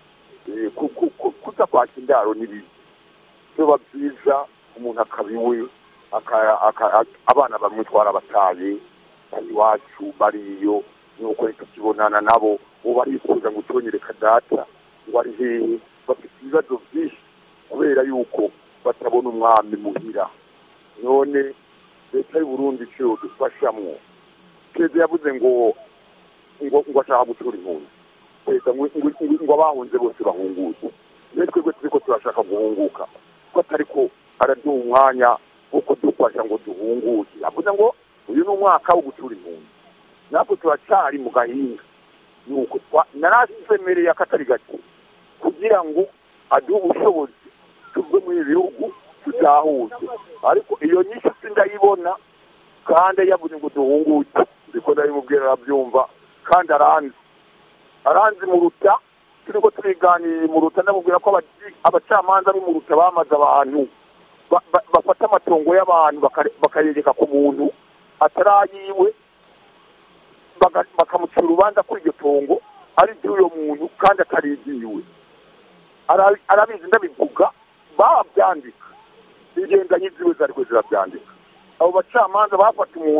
F: kuza kwaka indaro ni bibi biba byiza umuntu akaba iwe abana bamwe twarabataye iwacu bariyo nuko tukibonana nabo ubu barifuza ngo utonyereka data ngo ari hehe bafite ibibazo byinshi kubera yuko batabona umwami muhira none leta y'u Burundi icyo dufashamwo perezida yavuze ngo ngo ngo ashaka gutura impunzi perezida ngo abahunze bose bahunguke rero twebwe turi ko turashaka guhunguka ko atari ko araduha umwanya wo kudufasha ngo duhunguke yavuze ngo uyu ni umwaka wo gutura impunzi natwe turacyari mu gahinga nuko narasemereye akatari gake kugira ngo aduhe ubushobozi tuve muri ibi bihugu tutahuze ariko iyo nyinshi sindayibona kandi yavuze ngo duhunguke ndiko ndabimubwira arabyumva kandi aranzi aranzi mu ruta turi ko turiganiriye mu ruta ndamubwira ko abacamanza b'i mu ruta bamaze abantu bafata amatongo y'abantu bakayegeka ku muntu atarayiwe bakamucira urubanza kuri iryo tongo ari iry'uyo muntu kandi atarigiwe arabizi ndabivuga babyandika ingendanyi ziwe zariko zirabyandika abo bacamanza bafata umuntu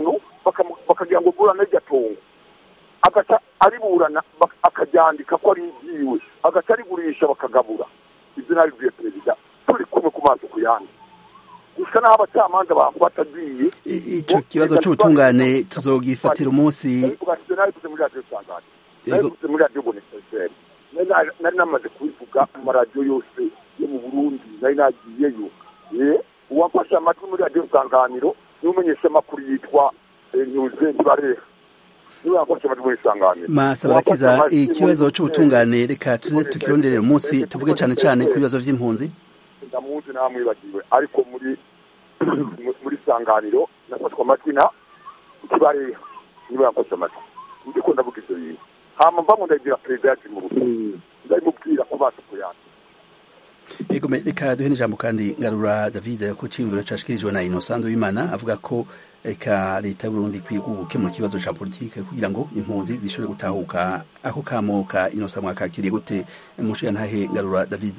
F: bakamu- bakagira ngo burane iryo tungo agaca ariburana bak- akaryandika ko ari ibyiwe agaca arigurisha bakagabura ibyo nabibwiye perezida turi kumwe ku maso ku yandi gusa n'aho abacamanza bafata agiye
A: I- ico kibazo c'ubutungane tuzogifatira umunsi
F: nabivugashije nabivuze muri radiyo sangane
A: Yego.
F: nabivuze muri radiyo boneseseri nari namaze kubivuga mu maradiyo yose yo mu burundi nari nagiyeyo Eh, uwafashe amatwi muri radiyo sanganiro niwe umenyesha amakuru yitwa eh, nyuze ntibareha niwe yafashe amatwi muri sanganiro
A: masa barakiza ikibazo c'ubutungane reka tuze tukironderera umunsi tuvuge cane cane ku bibazo vy'impunzi
F: ndamuzi namwibagiwe ariko muri mu- muri sanganiro nafashwe amatwi na ikibareha niwe yafashe amatwi ndiko ndavuga ivyo bintu hama mva ngo ndagira perezida yacu mu burundi ndabimubwira ku maso ku yandi
A: Ego me- reka duhe n'ijambo kandi ngarura David ku cimviro cashikirijwe na Innocent Uwimana avuga ko eka leta y'Uburundi ikwiye gukemura ikibazo ca politike kugira ngo impunzi zishobore gutahuka ako kamo ka Innocent mwakakiriye gute mushiya ntahe ngarura David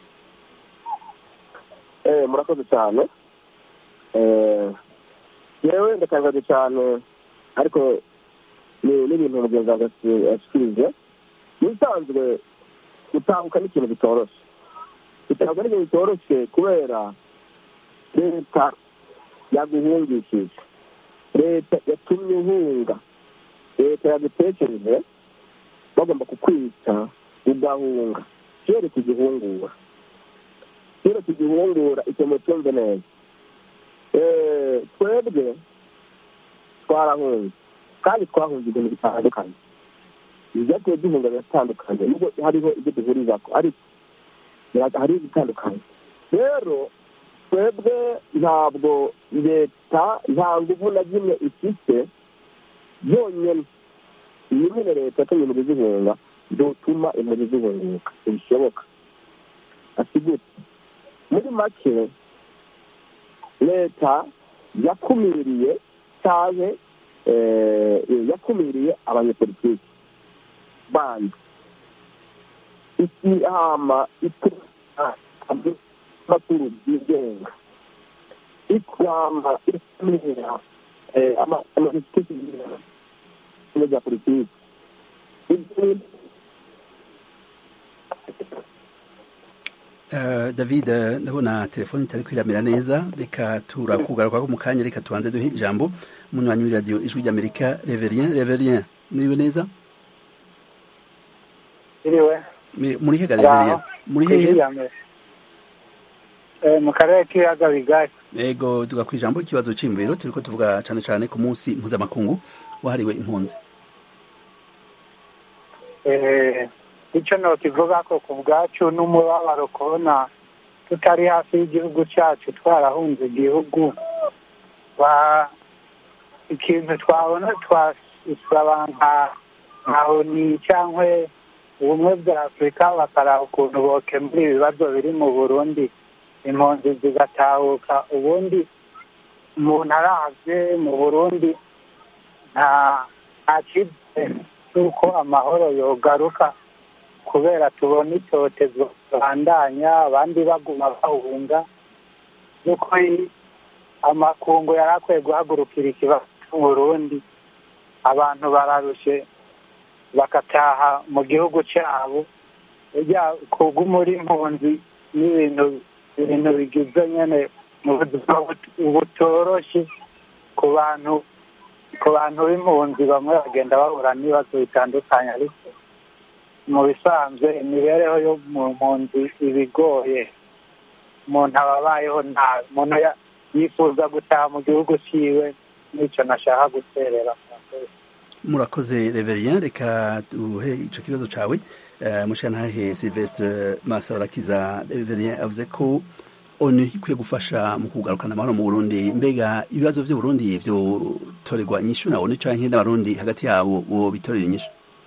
D: Eh, murakoze cyane Eh, yewe ndatangaje cyane ariko ni n'ibintu mugenzi wanjye yasi- yashikirije nisanzwe gutahuka ni ikintu bitoroshye gutahuka ni ikintu bitoroshye kubera leta yaguhungishije leta yatumye uhunga leta yagutekereje bagomba kukwica ugahunga kere kugihungura kera tugihungura icyo mutumve neza Eh, twebwe twarahunze kandi twahunze ibintu bitandukanye ibyagiye duhunga biratandukanye nubwo hariho ibyo duhurizako ariko bira- hariho ibitandukanye rero twebwe ntabwo leta nta nguvu na zimwe ifite yonyine iyi nyine leta yatumye impunzi zihunga dutuma impunzi zihunguka ntibishoboka asigute muri make leta yakumiriye cyane yakumiriye abanyepolitiki bandi ikihama amakuru byigenga ikihama ikumira amapolitiki bya politiki ibyo
A: Uh, David uh, ndabona telefoni itari kwiramira neza reka turakugaruka ko mu kanya reka tubanze duhe ijambo umunywanyi w'iradiyo ijwi ry'amerika reverien reverien muriwe neza
E: iriwe
A: Mi- muri hega reverien muri hehe
E: mu karere k'ibiyaga bigari
A: ego tuga ku ijambo ikibazo c'imviro turiko tuvuga cane cane ku munsi mpuzamakungu wahariwe impunzi
E: Eh, icyo nokivuga ko ku bwacu n'umubabaro kubona tutari hafi y'igihugu cyacu twarahunze igihugu ba ikintu twabona twasaba nka nka oni cyangwa ubumwe bwa afurika bakaraba ukuntu bokemura ibibazo biri mu burundi impunzi zigatahuka ubundi umuntu aravye mu burundi nta nta cyizere cy'uko amahoro yogaruka kubera tubona icyotezo bandanya abandi baguma bahunga nuko i- amakungu yari akwiye guhagurukira ikibazo cy'uburundi abantu bararushe bagataha mu gihugu cyabo burya kugumura impunzi n'ibintu ibintu bigize nyene mu buzima but- butoroshye ku bantu ku bantu b'impunzi bamwe bagenda bahura n'ibibazo bitandukanye ariko mu bisanzwe imibereho yo mu mpunzi iba igoye umuntu aba abayeho nabi umuntu ya- yifuza gutaha mu gihugu ciwe n'icyo nashaka guterera
A: murakoze reverien reka duhe ico kibazo cawe uh, mushiyantahe silvestre masabarakiza reverien avuze ko onu ikwiye gufasha mu kugarukana amahoro mu burundi mbega ibibazo vy'uburundi vyotorerwa inyishu na onu canke n'abarundi hagati yabo bo bitorera inyishu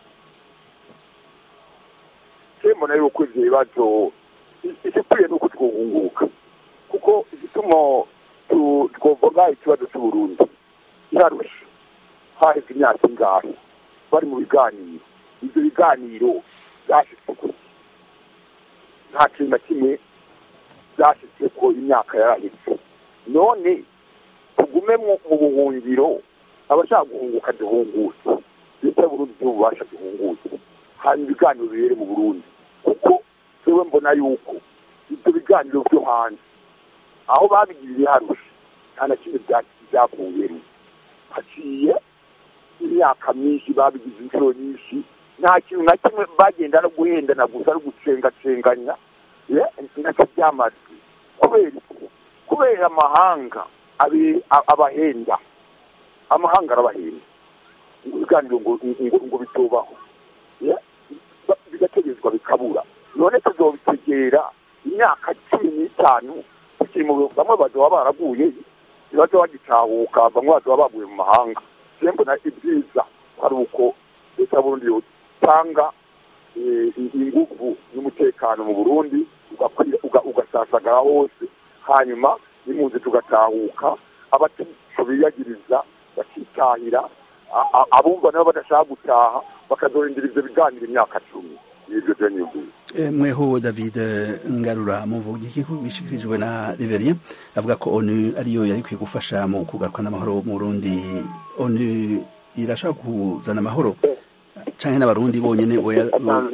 F: mbona yuko ivyo bibazo igikwiye nuko twohunguka kuko igituma tu- twovuga ikibazo c'uburundi kirarusha haheze imyaka ingahe bari mu biganiro ivyo biganiro vyashitse kure nta kintu na kimwe vyashitse ko imyaka yarahise none tugume mu mu buhungiro abashaka guhunguka duhungutse leta y'uburundi y'ububasha duhungutse hanyuma ibiganiro bibere mu burundi kuko twewe mbona yuko ibyo biganiro byo hanze aho babigiriye harusha nta na kimwe byavuyemo haciye imyaka myinshi babigize inshuro nyinshi nta kintu na kimwe bagenda no guhendana gusa no gucengacenganya nacyo byamaze kubera kubera amahanga abahenda amahanga arabahenda ibiganiro ngo bitubaho bigategezwa bikabura none tuzobitegera imyaka cumi n'itanu tukiri mu bamwe bazoba baraguye ntibazo bagitahuka bamwe bazoba baguye mu mahanga sembo na ibyiza ari uko leta y'uburundi yotanga ingufu n'umutekano mu burundi ugasasagara hose hanyuma n'impunzi tugatahuka abatisho biyagiriza bakitahira abumva nabo badashaka gutaha bakazorindira ivyo biganiro imyaka cumi nivyo vyo nyumvise
A: mweho david ngarura muvuga iki bishikirijwe na reverien avuga ko onu ariyo yari ikwiye gufasha mu kugaruka n'amahoro mu burundi onu irashaka kuzana amahoro canke n'abarundi bonyene boya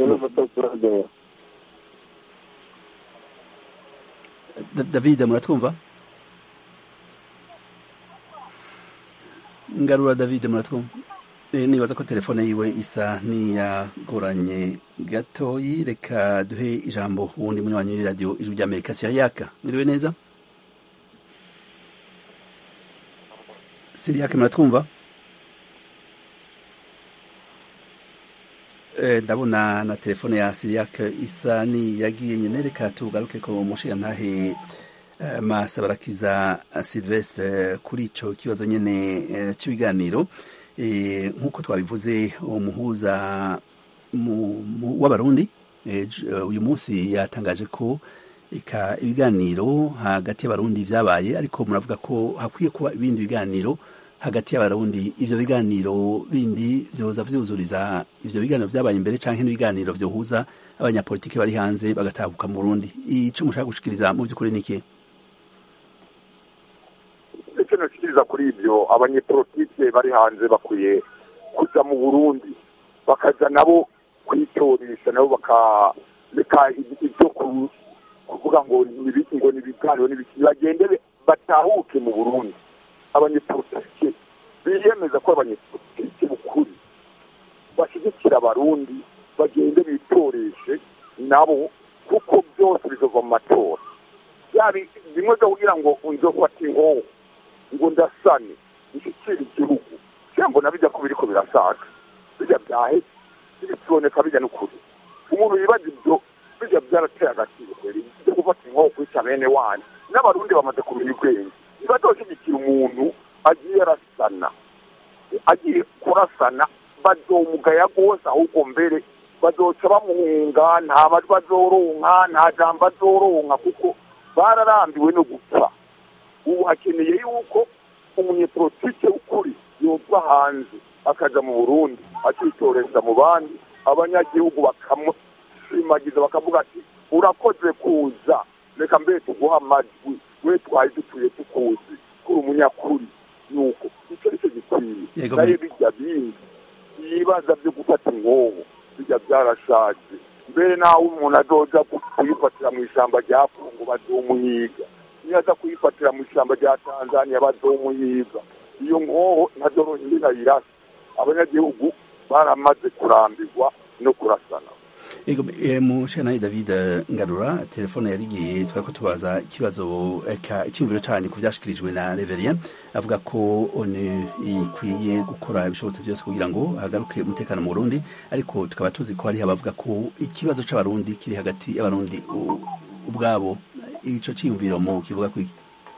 A: david muratwumva ngarura david muratwumva nibaza ko telefone yiwe isa niyagoranye gatoyi reka duhe ijambo uwundi munywanyi w'iradiyo ijwi rya amerika siriyaka mwiriwe neza siriyaka muratwumva ndabona na telefone ya siriyaka isa niyagiye nyine reka tugaruke ko mushiga ntahe masa barakiza silvestre kuri ico kibazo nyene c'ibiganiro nk'uko twabivuze umuhuza w'abarundi uyu munsi yatangaje ko eka ibiganiro hagati y'abarundi vyabaye ariko muravuga ko hakwiye kuba ibindi biganiro hagati y'abarundi ivyo biganiro bindi vyoza vyuzuriza ivyo biganiro vyabaye imbere canke n'ibiganiro vyohuza abanyapolitiki bari hanze bagatahuka mu Burundi ico mushaka gushikiriza mu vy'ukuri niki
F: icyo nashikiriza kuri ibyo abanyepolitike bari hanze bakwiye kuja mu burundi bakaja nabo kwitoresha nabo bakareka ibyo kuvuga ngo nibiki ngo nibiganiro nibiki bagende batahuke mu burundi abanyepolitike biyemeza ko abanyepolitike bukuri bashyigikira abarundi bagende bitoreshe nabo kuko byose bizova mu matora yabi bimwe byo kugira ngo unzofata inkoho ngo ndasane nshyikire igihugu cyangwa na bijya ko biriko birasaga bijya byaheze biboneka bijya n'ukuri umuntu yibaza ibyo bijya byarateye agaciro kweri byo gufata inkoho kwica bene wanyu n'abarundi bamaze kumenya ubwenge ntibazoshyigikira umuntu agiye arasana agiye kurasana bazomugaya rwose ahubwo mbere bazoca bamuhunga nta majwi azoronka nta jambo azoronka kuko bararambiwe no gupfa ubu hakeneye yuko umunyepolitike w'ukuri yova hanze akaja mu burundi akitoreza mu bandi abanyagihugu bakamushimagiza bakavuga ati urakoze kuza reka mbere tuguha amajwi we twari dutuye tukuzi kuri umunyakuri nuko icyo ari cyo gikwiye nayo bijya bindi ibibaza byo gufata inkoho bijya byarashaje mbere nawe umuntu azoja kuyifatira mu ishyamba rya kongo bazomuhiga niyo aza kuyifatira mu ishyamba rya tanzania bazomuhiga iyo nkoho ntazoronyine nayirasa abanyagihugu baramaze kurambirwa no kurasana
A: ego mushana david ngarura telefone yarigiye twari ko tubaza ikibazo eka icyumviro cyane ku byashikirijwe na reverien avuga ko onu ikwiye gukora ibishobotse byose kugira ngo hagaruke umutekano mu burundi ariko tukaba tuzi ko hariho abavuga ko ikibazo c'abarundi kiri hagati y'abarundi ubwabo ico cyiyumviro mu kivuga kwiki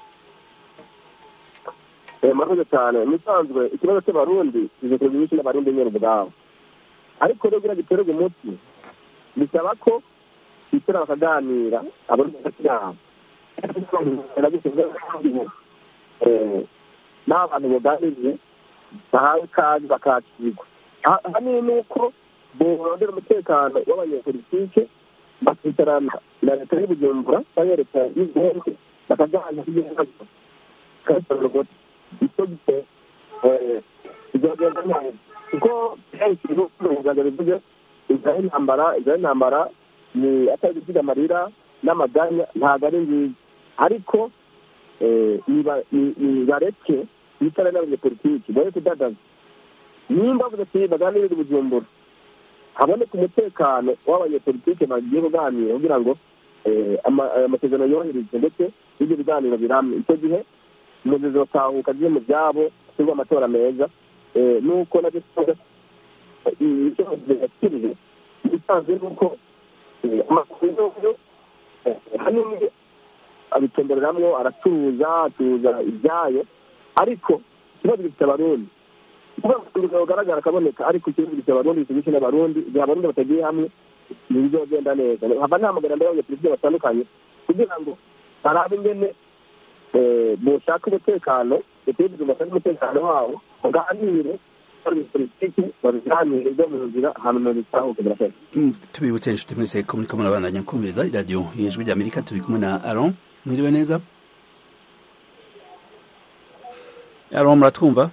D: murakoze cyane musanzwe ikibazo cy'abarundi kizikorwa nyinshi n'abarundi nyine ubwabo ariko rero kugira giterwa umuti bisaba ko bicara bakaganira abarundi hagati yabo n'aho abantu baganiriye bahawe ikaze bakakirwa ahanini ni uko borondera umutekano w'abanyepolitike bakicarana na leta y'ubujumbura cyangwa leta y'uburundi bakaganira ibibazo icyo gihe bizagenda neza kuko kenshi ibihugu bivuze inzara y'intambara inzara y'intambara ni atari gusiga amarira n'amaganya ntabwo ari nziza ariko bareke bitara n'abanyepolitiki bari kudadaza nimba bavuze ati baganirire ubujumbura haboneka umutekano w'abanyepolitike bagiye kuganira kugira ngo amasezerano yoherezwe ndetse n'ibyo biganiro biramye icyo gihe umuyobozi batahuka agiye mu byabo ashyirwa amatora meza nuko nabyo icyo yakirije ibisanzwe ni uko amakuru hanini abitembereramwo aracuruza acuruza ibyayo ariko ikibazo gifite abarundi ubuzima bugaragara akaboneka ariko ikibazo gifite abarundi gifite n'abarundi igihe abarundi batagiye hamwe ntibizogenda neza hava ntamagana mbere y'abanyapolitiki batandukanye kugira ngo barabe ingene boshaka umutekano bategereze bashake umutekano wabo baganire politiki babiganire byo mu nzira hanyuma bitahuke birafasha
A: tubibutse inshuti mwese ko muriko murabandanya kumviriza iradiyo ijwi rya amerika turi kumwe na aron mwiriwe neza aron muratwumva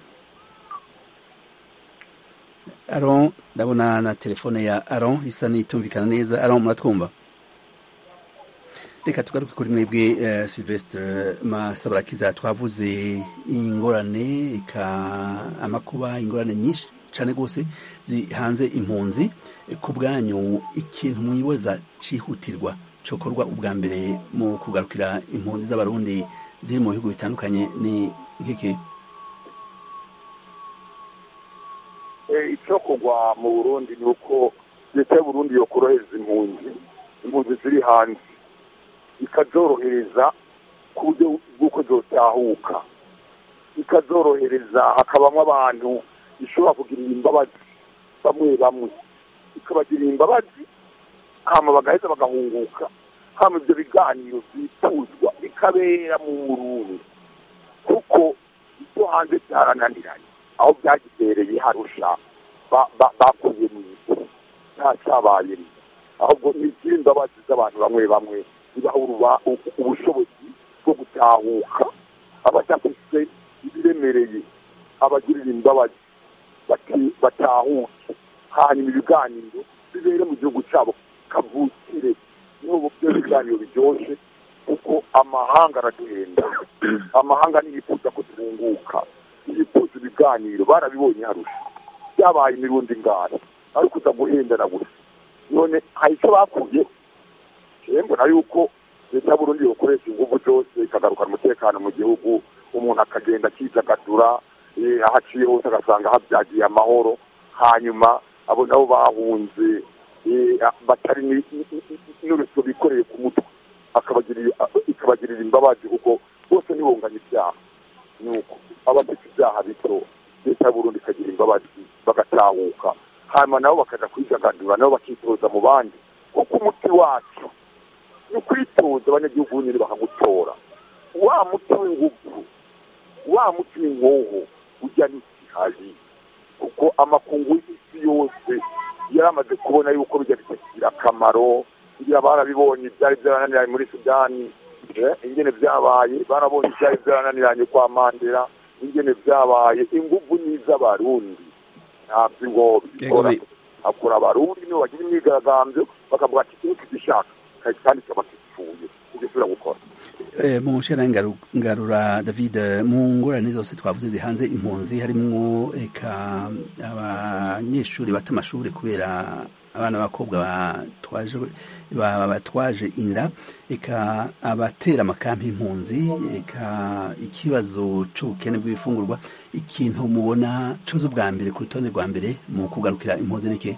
A: aron ndabona na telefone ya aron isa n'itumvikana neza aron muratwumva reka tugaruke kuri mwebwe uh, silvestre masabarakiza twavuze ingorane eka amakuba ingorane nyinshi cyane rwose zihanze impunzi ku bwanyu ikintu mwibaza cyihutirwa cyokorwa ubwa mbere mu kugarukira impunzi z'abarundi ziri mu bihugu bitandukanye ni nk'iki
F: icyo kugwa mu burundi ni uko leta y'uburundi yo korohereza impunzi impunzi ziri hanze ikazorohereza ku buryo bw'uko zotahuka ikazorohereza hakabamo abantu ishobora kugirira imbabazi bamwe bamwe ikabagirira imbabazi hama bagaheza bagahunguka hama ibyo biganiro byifuzwa bikabera mu burundi kuko ibyo hanze byarananiranye aho byagibereye harusha bakuye mu isi nta cyabayemo ahubwo ni imbabazi z'abantu bamwe bamwe bibaha ubushobozi bwo gutahuka abadafite ibiremereye abagirira imbabazi batahuke hanyuma ibiganiro bibere mu gihugu cyabo kavukire n'ubu byo biganiro biryoshye kuko amahanga araduhenda amahanga ntiyifuza ko duhunguka yifuza ibiganiro barabibonye harusha byabaye imirundi ngara ariko uza guhendana gusa none hari icyo bakuye mbona yuko leta y'uburundi yokoresha ingufu zose ikagarukana umutekano mu gihugu umuntu akagenda akidagadura aho aciye hose agasanga habyagiye amahoro hanyuma abo nabo bahunze batari n'urusyo bikoreye ku mutwe ikabagirira imbabazi kuko bose ntibunganye ibyaha nuko abafite ibyaha bito leta y'uburundi ikagira imbabazi bagatahuka hanyuma nabo bakaja kwidagadura nabo bakitoza mu bandi kuko umuti wacu ni ukwitoza abanyagihugu nyine bakagutora wa muti w'ingufu wa muti w'inkoho ujya n'ikihari kuko amakungu y'isi yose yari amaze kubona yuko bijya bitagira akamaro ngira barabibonye byari byarananiranye muri sudani ingene byabaye barabonye ibyari byarananiranye kwa mandela ingene byabaye ingufu ni iz'abarundi ntabyo ngo bikora hakora abarundi nibo bagira imyigaragambyo bakavuga ati ikintu tugishaka kandi kikaba gipfuye tugisubira gukora
A: mu nshera ngarura david mu ngorane zose twavuze zihanze impunzi harimwo eka abanyeshuri bata amashuri kubera abana b'abakobwa batwaje inda eka abatera amakampi impunzi eka ikibazo cy'ubukene bw'ibifungurwa ikintu mubona coza ubwa mbere ku rutonde rwa mbere mu kugarukira impunzi niki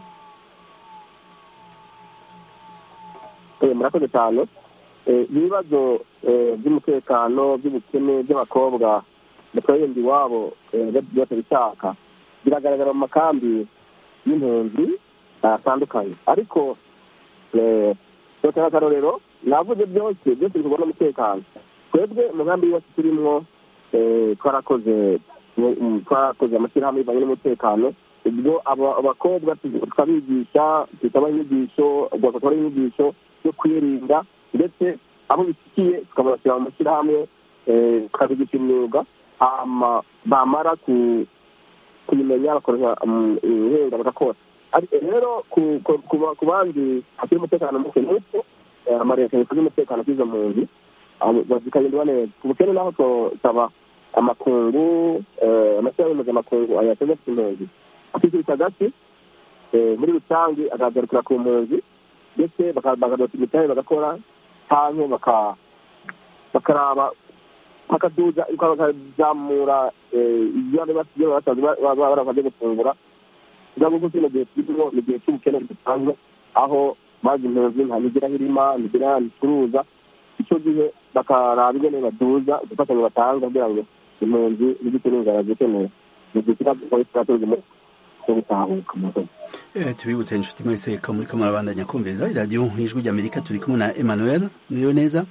D: murakoze cyane ibibazo by'umutekano by'ubukene by'abakobwa batwarinda iwabo batabishaka biragaragara mu makambi y'impunzi atandukanye ariko dutanga akarorero navuze byose byose bikorwa n'umutekano twebwe mu nkambi yose turimwo twarakoze twarakoze amashyirahamwe bivanye n'umutekano ubwo abakobwa tukabigisha tukabaha inyigisho tukabaha inyigisho yo kwirinda ndetse abo bishyikiye tukabashyira mu mashyirahamwe tukabigisha imyuga bamara kuyimenya bakoresha ubuhinga bagakora rero ku bandi hakiri umutekano muke nuko amareta yifuje umutekano k'izo mpunzi zikagenda neza ubukene naho tosaba amakungu amashyirahamwe mpuzamakungu ayateza ku impunzi akikubita agati muri rusange akagarukira ku mpunzi ndetse bakadota imitahe bagakora cyangwa bakaraba bakaduza bakazamura ibyo basigaye basanzwe baramaze gufungura kugira ngo kino gihe turimo ni igihe cy'ubukene budasanzwe aho bazi impunzi nta migira irima migira nticuruza icyo gihe bakaraba ingene baduza udufatanya batanga kugira ngo impunzi n'igiti n'inzara zikeneye mu gihe kirazikora kiratuza muri cyo gutahuka mu
A: tubibutse inshuti mwese ko muri ko murabandanya kumviriza iradiyo nk'ijwi ry'amerika turi kumwe na emmanuel niyo neza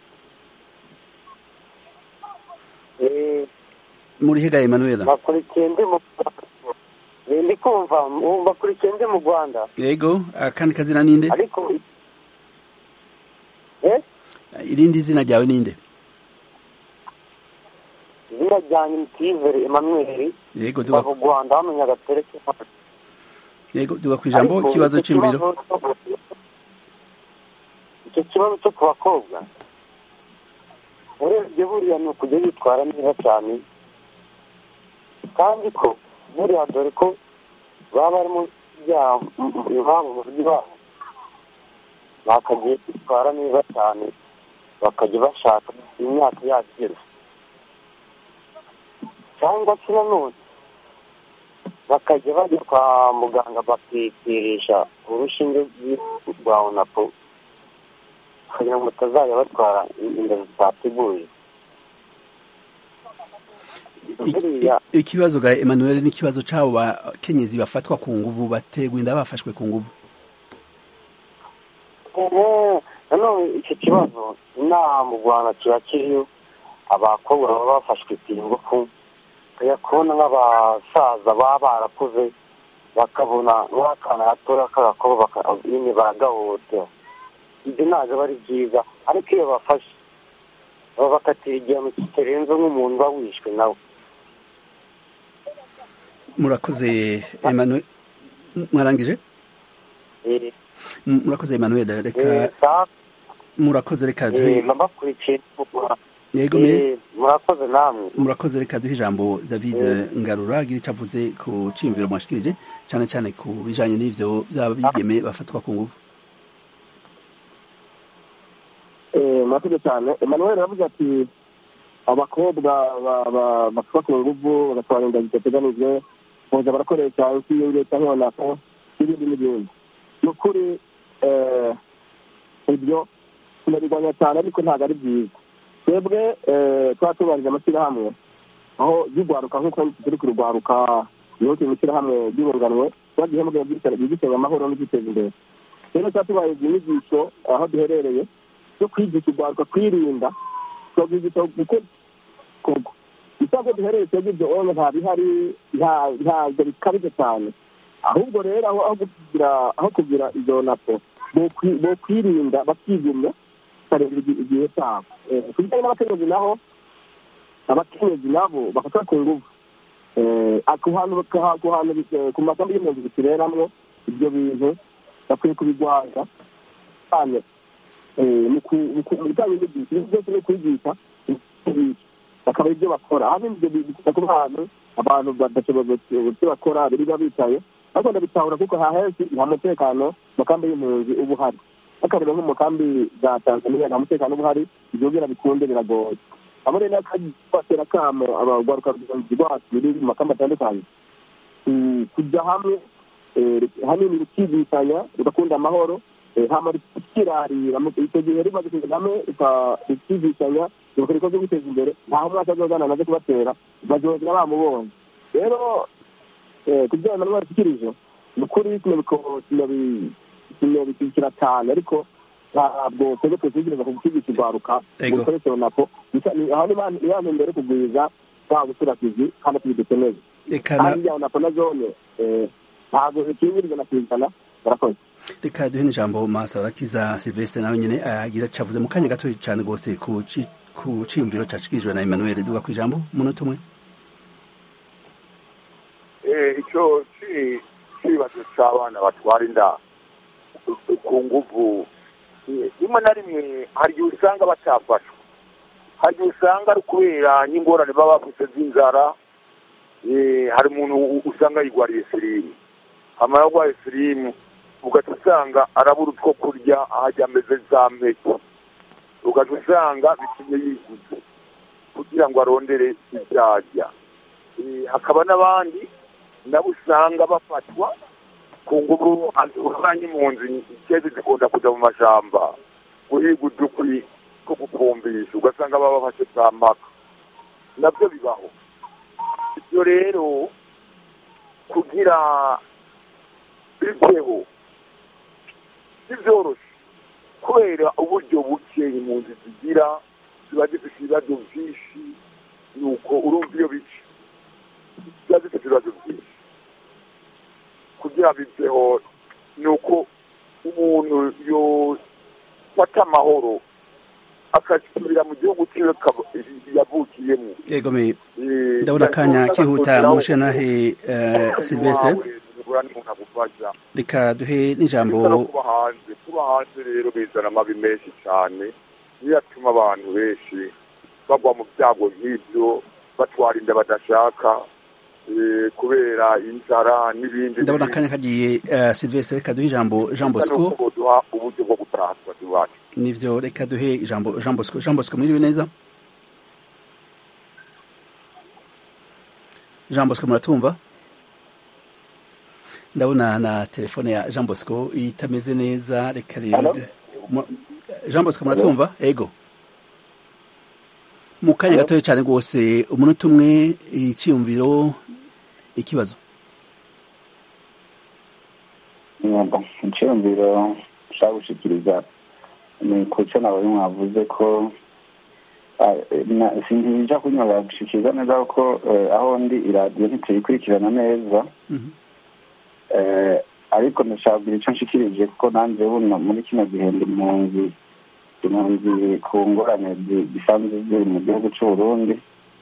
A: muri hega emmanuel
I: bakurikiye ndi mu ndi kumva bakurikiye ndi mu rwanda
A: yego akandi kazina ninde
I: ariko
A: irindi zina ryawe ninde
I: izina ryanjye ni tiveri emmanuel
A: yego
I: tuba mu rwanda bamenya agatereke
A: yego tuga ku ijambo ikibazo cy'imibiro
I: icyo kibazo cyo ku bakobwa urebye buriya ni ukujya bitwara neza cyane kandi ko buriya dore ko baba barimo iwabo mu buryo babo bakagiye kwitwara neza cyane bakajya bashaka imyaka yagera cyangwa se nanone bakajya bajya kwa muganga bakipirisha urushinge rwa onapo kugira ngo batazajya batwara inda zitateguye
A: ikibazo ga Emmanuel ni ikibazo cy'abo bakenyezi bafatwa ku nguvu bategwa inda bafashwe ku nguvu
I: nanone icyo kibazo inaha mu rwanda kiba kiriyo abakobwa baba bafashwe ku ngufu ukajya kubona nk'abasaza baba barakuze bakabona nk'akana gatoya k'agakobwa nyine baragahohotera ibyo ntabwo aba ari byiza ariko iyo bafashe babakatira igihano kitarenze nk'umuntu uba wishwe nawe
A: murakoze Emmanuel mwarangije murakoze Emmanuel reka murakoze reka duhe
I: nabakurikiye
A: yego me
I: murakoze namwe
A: murakoze reka duhe ijambo David Ngarura agira icyo avuze ku ciyumviro mwashikirije cyane cyane ku bijanye n'ivyo byaba bigeme bafatwa ku nguvu
D: murakoze cyane Emmanuel aravuze ati abakobwa bafatwa ku nguvu bagatwara inda zitateganijwe boza barakoresha inshinge cyangwa nako n'ibindi n'ibindi ni ukuri ibyo tunabirwanya cyane ariko ntabwo ari byiza twebwe tuba tubarije amashyirahamwe aho y'urwaruka nk'uko turi kurugwaruka niho turi mu ishyirahamwe ry'urunganwe tuba duhembwe byigisha amahoro no kwiteza imbere rero tuba tubahize inyigisho aho duherereye zo kwigisha urwaruka kwirinda tukabwigisha gukora ikorwa isabwe duherereye twebwe ibyo onye nta bihari ntabwo bikabije cyane ahubwo rero aho kugira aho kugira izo napo bo kwirinda bakigumya bakareba igihe cyabo ku bijyanye n'abakenyezi naho abakenyezi nabo bafata ku nguvu ku hantu ku magambo y'impunzi bitureramwo ibyo bintu bakwiye kubigwaza cyane mu bijyanye n'ibyo byose ni ukwigisha bakaba ibyo bakora ahanini ibyo bikunda kuba ahantu abantu badashoboye ibyo bakora birirwa bicaye ariko ndabitahura kuko hahenshi nta mutekano mu kambi y'impunzi uba uhari akareba nko mu kambi za tanzania nta mutekano uba uhari ibyo bwira bikunde biragoye abo rero batera akamo abagwaruka rwacu biri mu makambi atandukanye kujya hamwe hanini rukigishanya rugakunda amahoro hama rukirarira icyo gihe rimaze kugenda hamwe rukigishanya rugakora ibikorwa byo guteza imbere ntaho umwaka azogana naze kubatera bazogera bamubonye rero ku byo Emmanuel ashikirije ni ukuri sinabishyigikira cyane ariko ntabwo twebwe twitegereza ku gukigisha urwaruka mu bikoresho runako aho ni ya ntumbero yo kugwiza nta busurakizi kandi tubidukeneye kandi ibya runako na zone ntabwo zikingiriza na kizana barakoze
A: reka duhe n'ijambo masa barakiza silvestre nawe nyine agira cavuze mu kanya gato cyane rwose ku ciyumviro cacikirijwe na emmanuel duga ku ijambo umunota umwe
F: icyo si ikibazo cy'abana batwara inda ku nguvu rimwe na rimwe hari igihe usanga batafashwa hari igihe usanga ari ukubera n'ingorane baba bafite z'inzara hari umuntu usanga yigwariye firimu amara arwaye firimu ugahita usanga arabura utwo kurya ahajya ameze za mpeke ugahita usanga bitumye yiguze kugira ngo arondere ibyajya hakaba n'abandi nabo usanga bafatwa ku ngubu urwanya impunzi ikezi zikunda kujya mu mashyamba guhiga udukwi two gukumbisha ugasanga baba bafashe za mpaka nabyo bibaho ibyo rero kugira biveho ntibyoroshye kubera uburyo buke impunzi zigira ziba zifite ibibazo byinshi ni uko urumva iyo bice ziba zifite ibibazo byinshi kugira biveho ni uko umuntu yofata amahoro akasubira mu gihugu cyiwe yavukiyemo
A: yego me ndabona akanya kihuta mushe nahe silvestre reka duhe n'ijambo
F: kuba hanze kuba hanze rero bizana amabi menshi cyane niyo atuma abantu benshi bagwa mu byago nk'ibyo batwara inda badashaka kubera inzara n'ibindi
A: ndabona akanya kagiye silvestre reka duhe ijambo jean bosco
F: duha uburyo bwo gutaha tubazi iwacu
A: nivyo reka duhe ijambo jean bosco jean bosco mwiriwe neza jean bosco muratumva ndabona na telefone ya jean bosco itameze neza reka rero jean bosco muratumva ego mu kanya gatoya cyane rwose umunota umwe icyiyumviro ikibazo
J: icyiyumviro ushaka gushikiriza ni ku cyo nawe mwavuze ko sinjya kunyura gushikiriza neza kuko aho ndi iradiyo ntituyikurikirana neza ariko ndashaka kugira icyo nshikirije kuko nanjye buno muri kino gihe ndi mu nzu impunzi ku ngorane zisanzwe ziri mu gihugu cy'u Burundi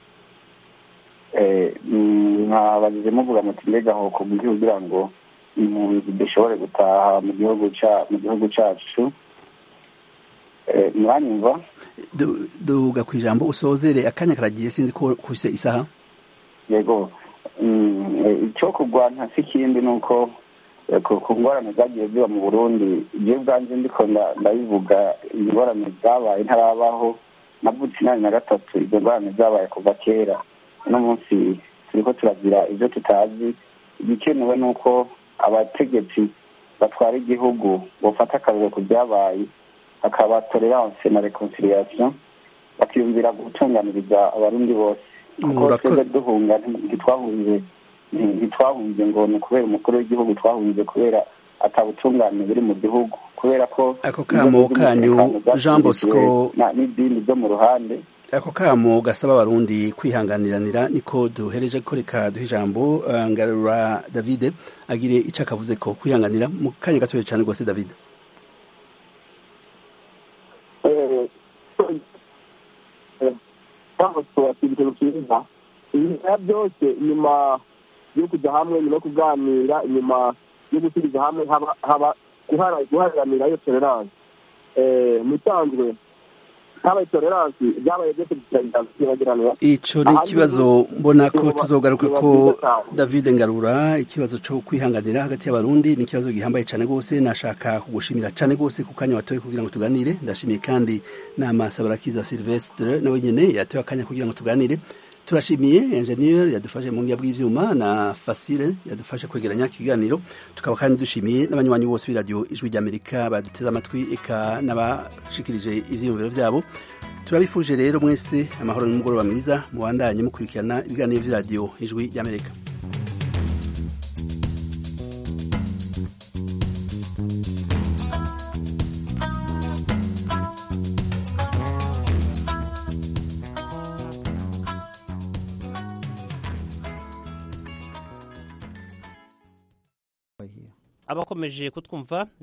J: mwabagize muvuga muti mbega aho kubwira kugira ngo impunzi dushobore gutaha mu gihugu mu gihugu cyacu mwanyumva
A: duga ku ijambo usozere akanya karagiye sinzi ko kuse isaha
J: yego icyo kurwanya si ikindi ni uko ku ngorane zagiye ziba mu burundi ibyo ubwanjye ndiko ndabivuga ingorane zabaye ntarabaho navutse inani na gatatu izo ngorane zabaye kuva kera uno munsi turiko turagira ibyo tutazi igikenewe ni uko abategetsi batwara igihugu bafata akariro ku byabaye hakaba tolerance na reconciliation bakiyumvira gutunganiriza abarundi bose kuko twebwe duhunga ntitwahunze ntitwahunze ngo ni ukubera umukuru w'igihugu twahunze kubera atabutungane buri mu gihugu kubera ko
A: ako kamo kanyu jean bosco
J: n'idini byo mu ruhande
A: ako kamo gasaba abarundi kwihanganiranira niko duhereje ko reka duha ijambo ngarura davide agire icyo akavuze ko kwihanganira mu kanya gatoya cyane rwose davide
D: ikintu cyiza ibintu byose nyuma yo kujya hamwe nyuma yo kuganira inyuma yo gusubiza hamwe haba guharanira iyo tolerance musanzwe habaye tolerance byabaye byose biragiranira
A: ico ni ikibazo mbona ko tuzogaruka ko david ngarura ikibazo cyo kwihanganira hagati y'abarundi ni ikibazo gihambaye cyane rwose nashaka kugushimira cyane rwose ku kanya watoye kugira ngo tuganire ndashimiye kandi n'amasabarakiza silvestre nawe nyene yatoye akanya kugira ngo tuganire turashimiye engineer yadufashe mu ngiya bw'ivyuma na Fasile yadufashe kwegeranya ikiganiro tukaba kandi dushimiye n'abanywanyi bose b'iradio ijwi ry'Amerika baduteze amatwi eka n'abashikirije ivyiyumviro vyabo turabifuje rero mwese amahoro n'umugoroba mwiza mubandanye mukurikirana ibiganiro vy'iradio ijwi ry'Amerika
K: abakomeje kutwumva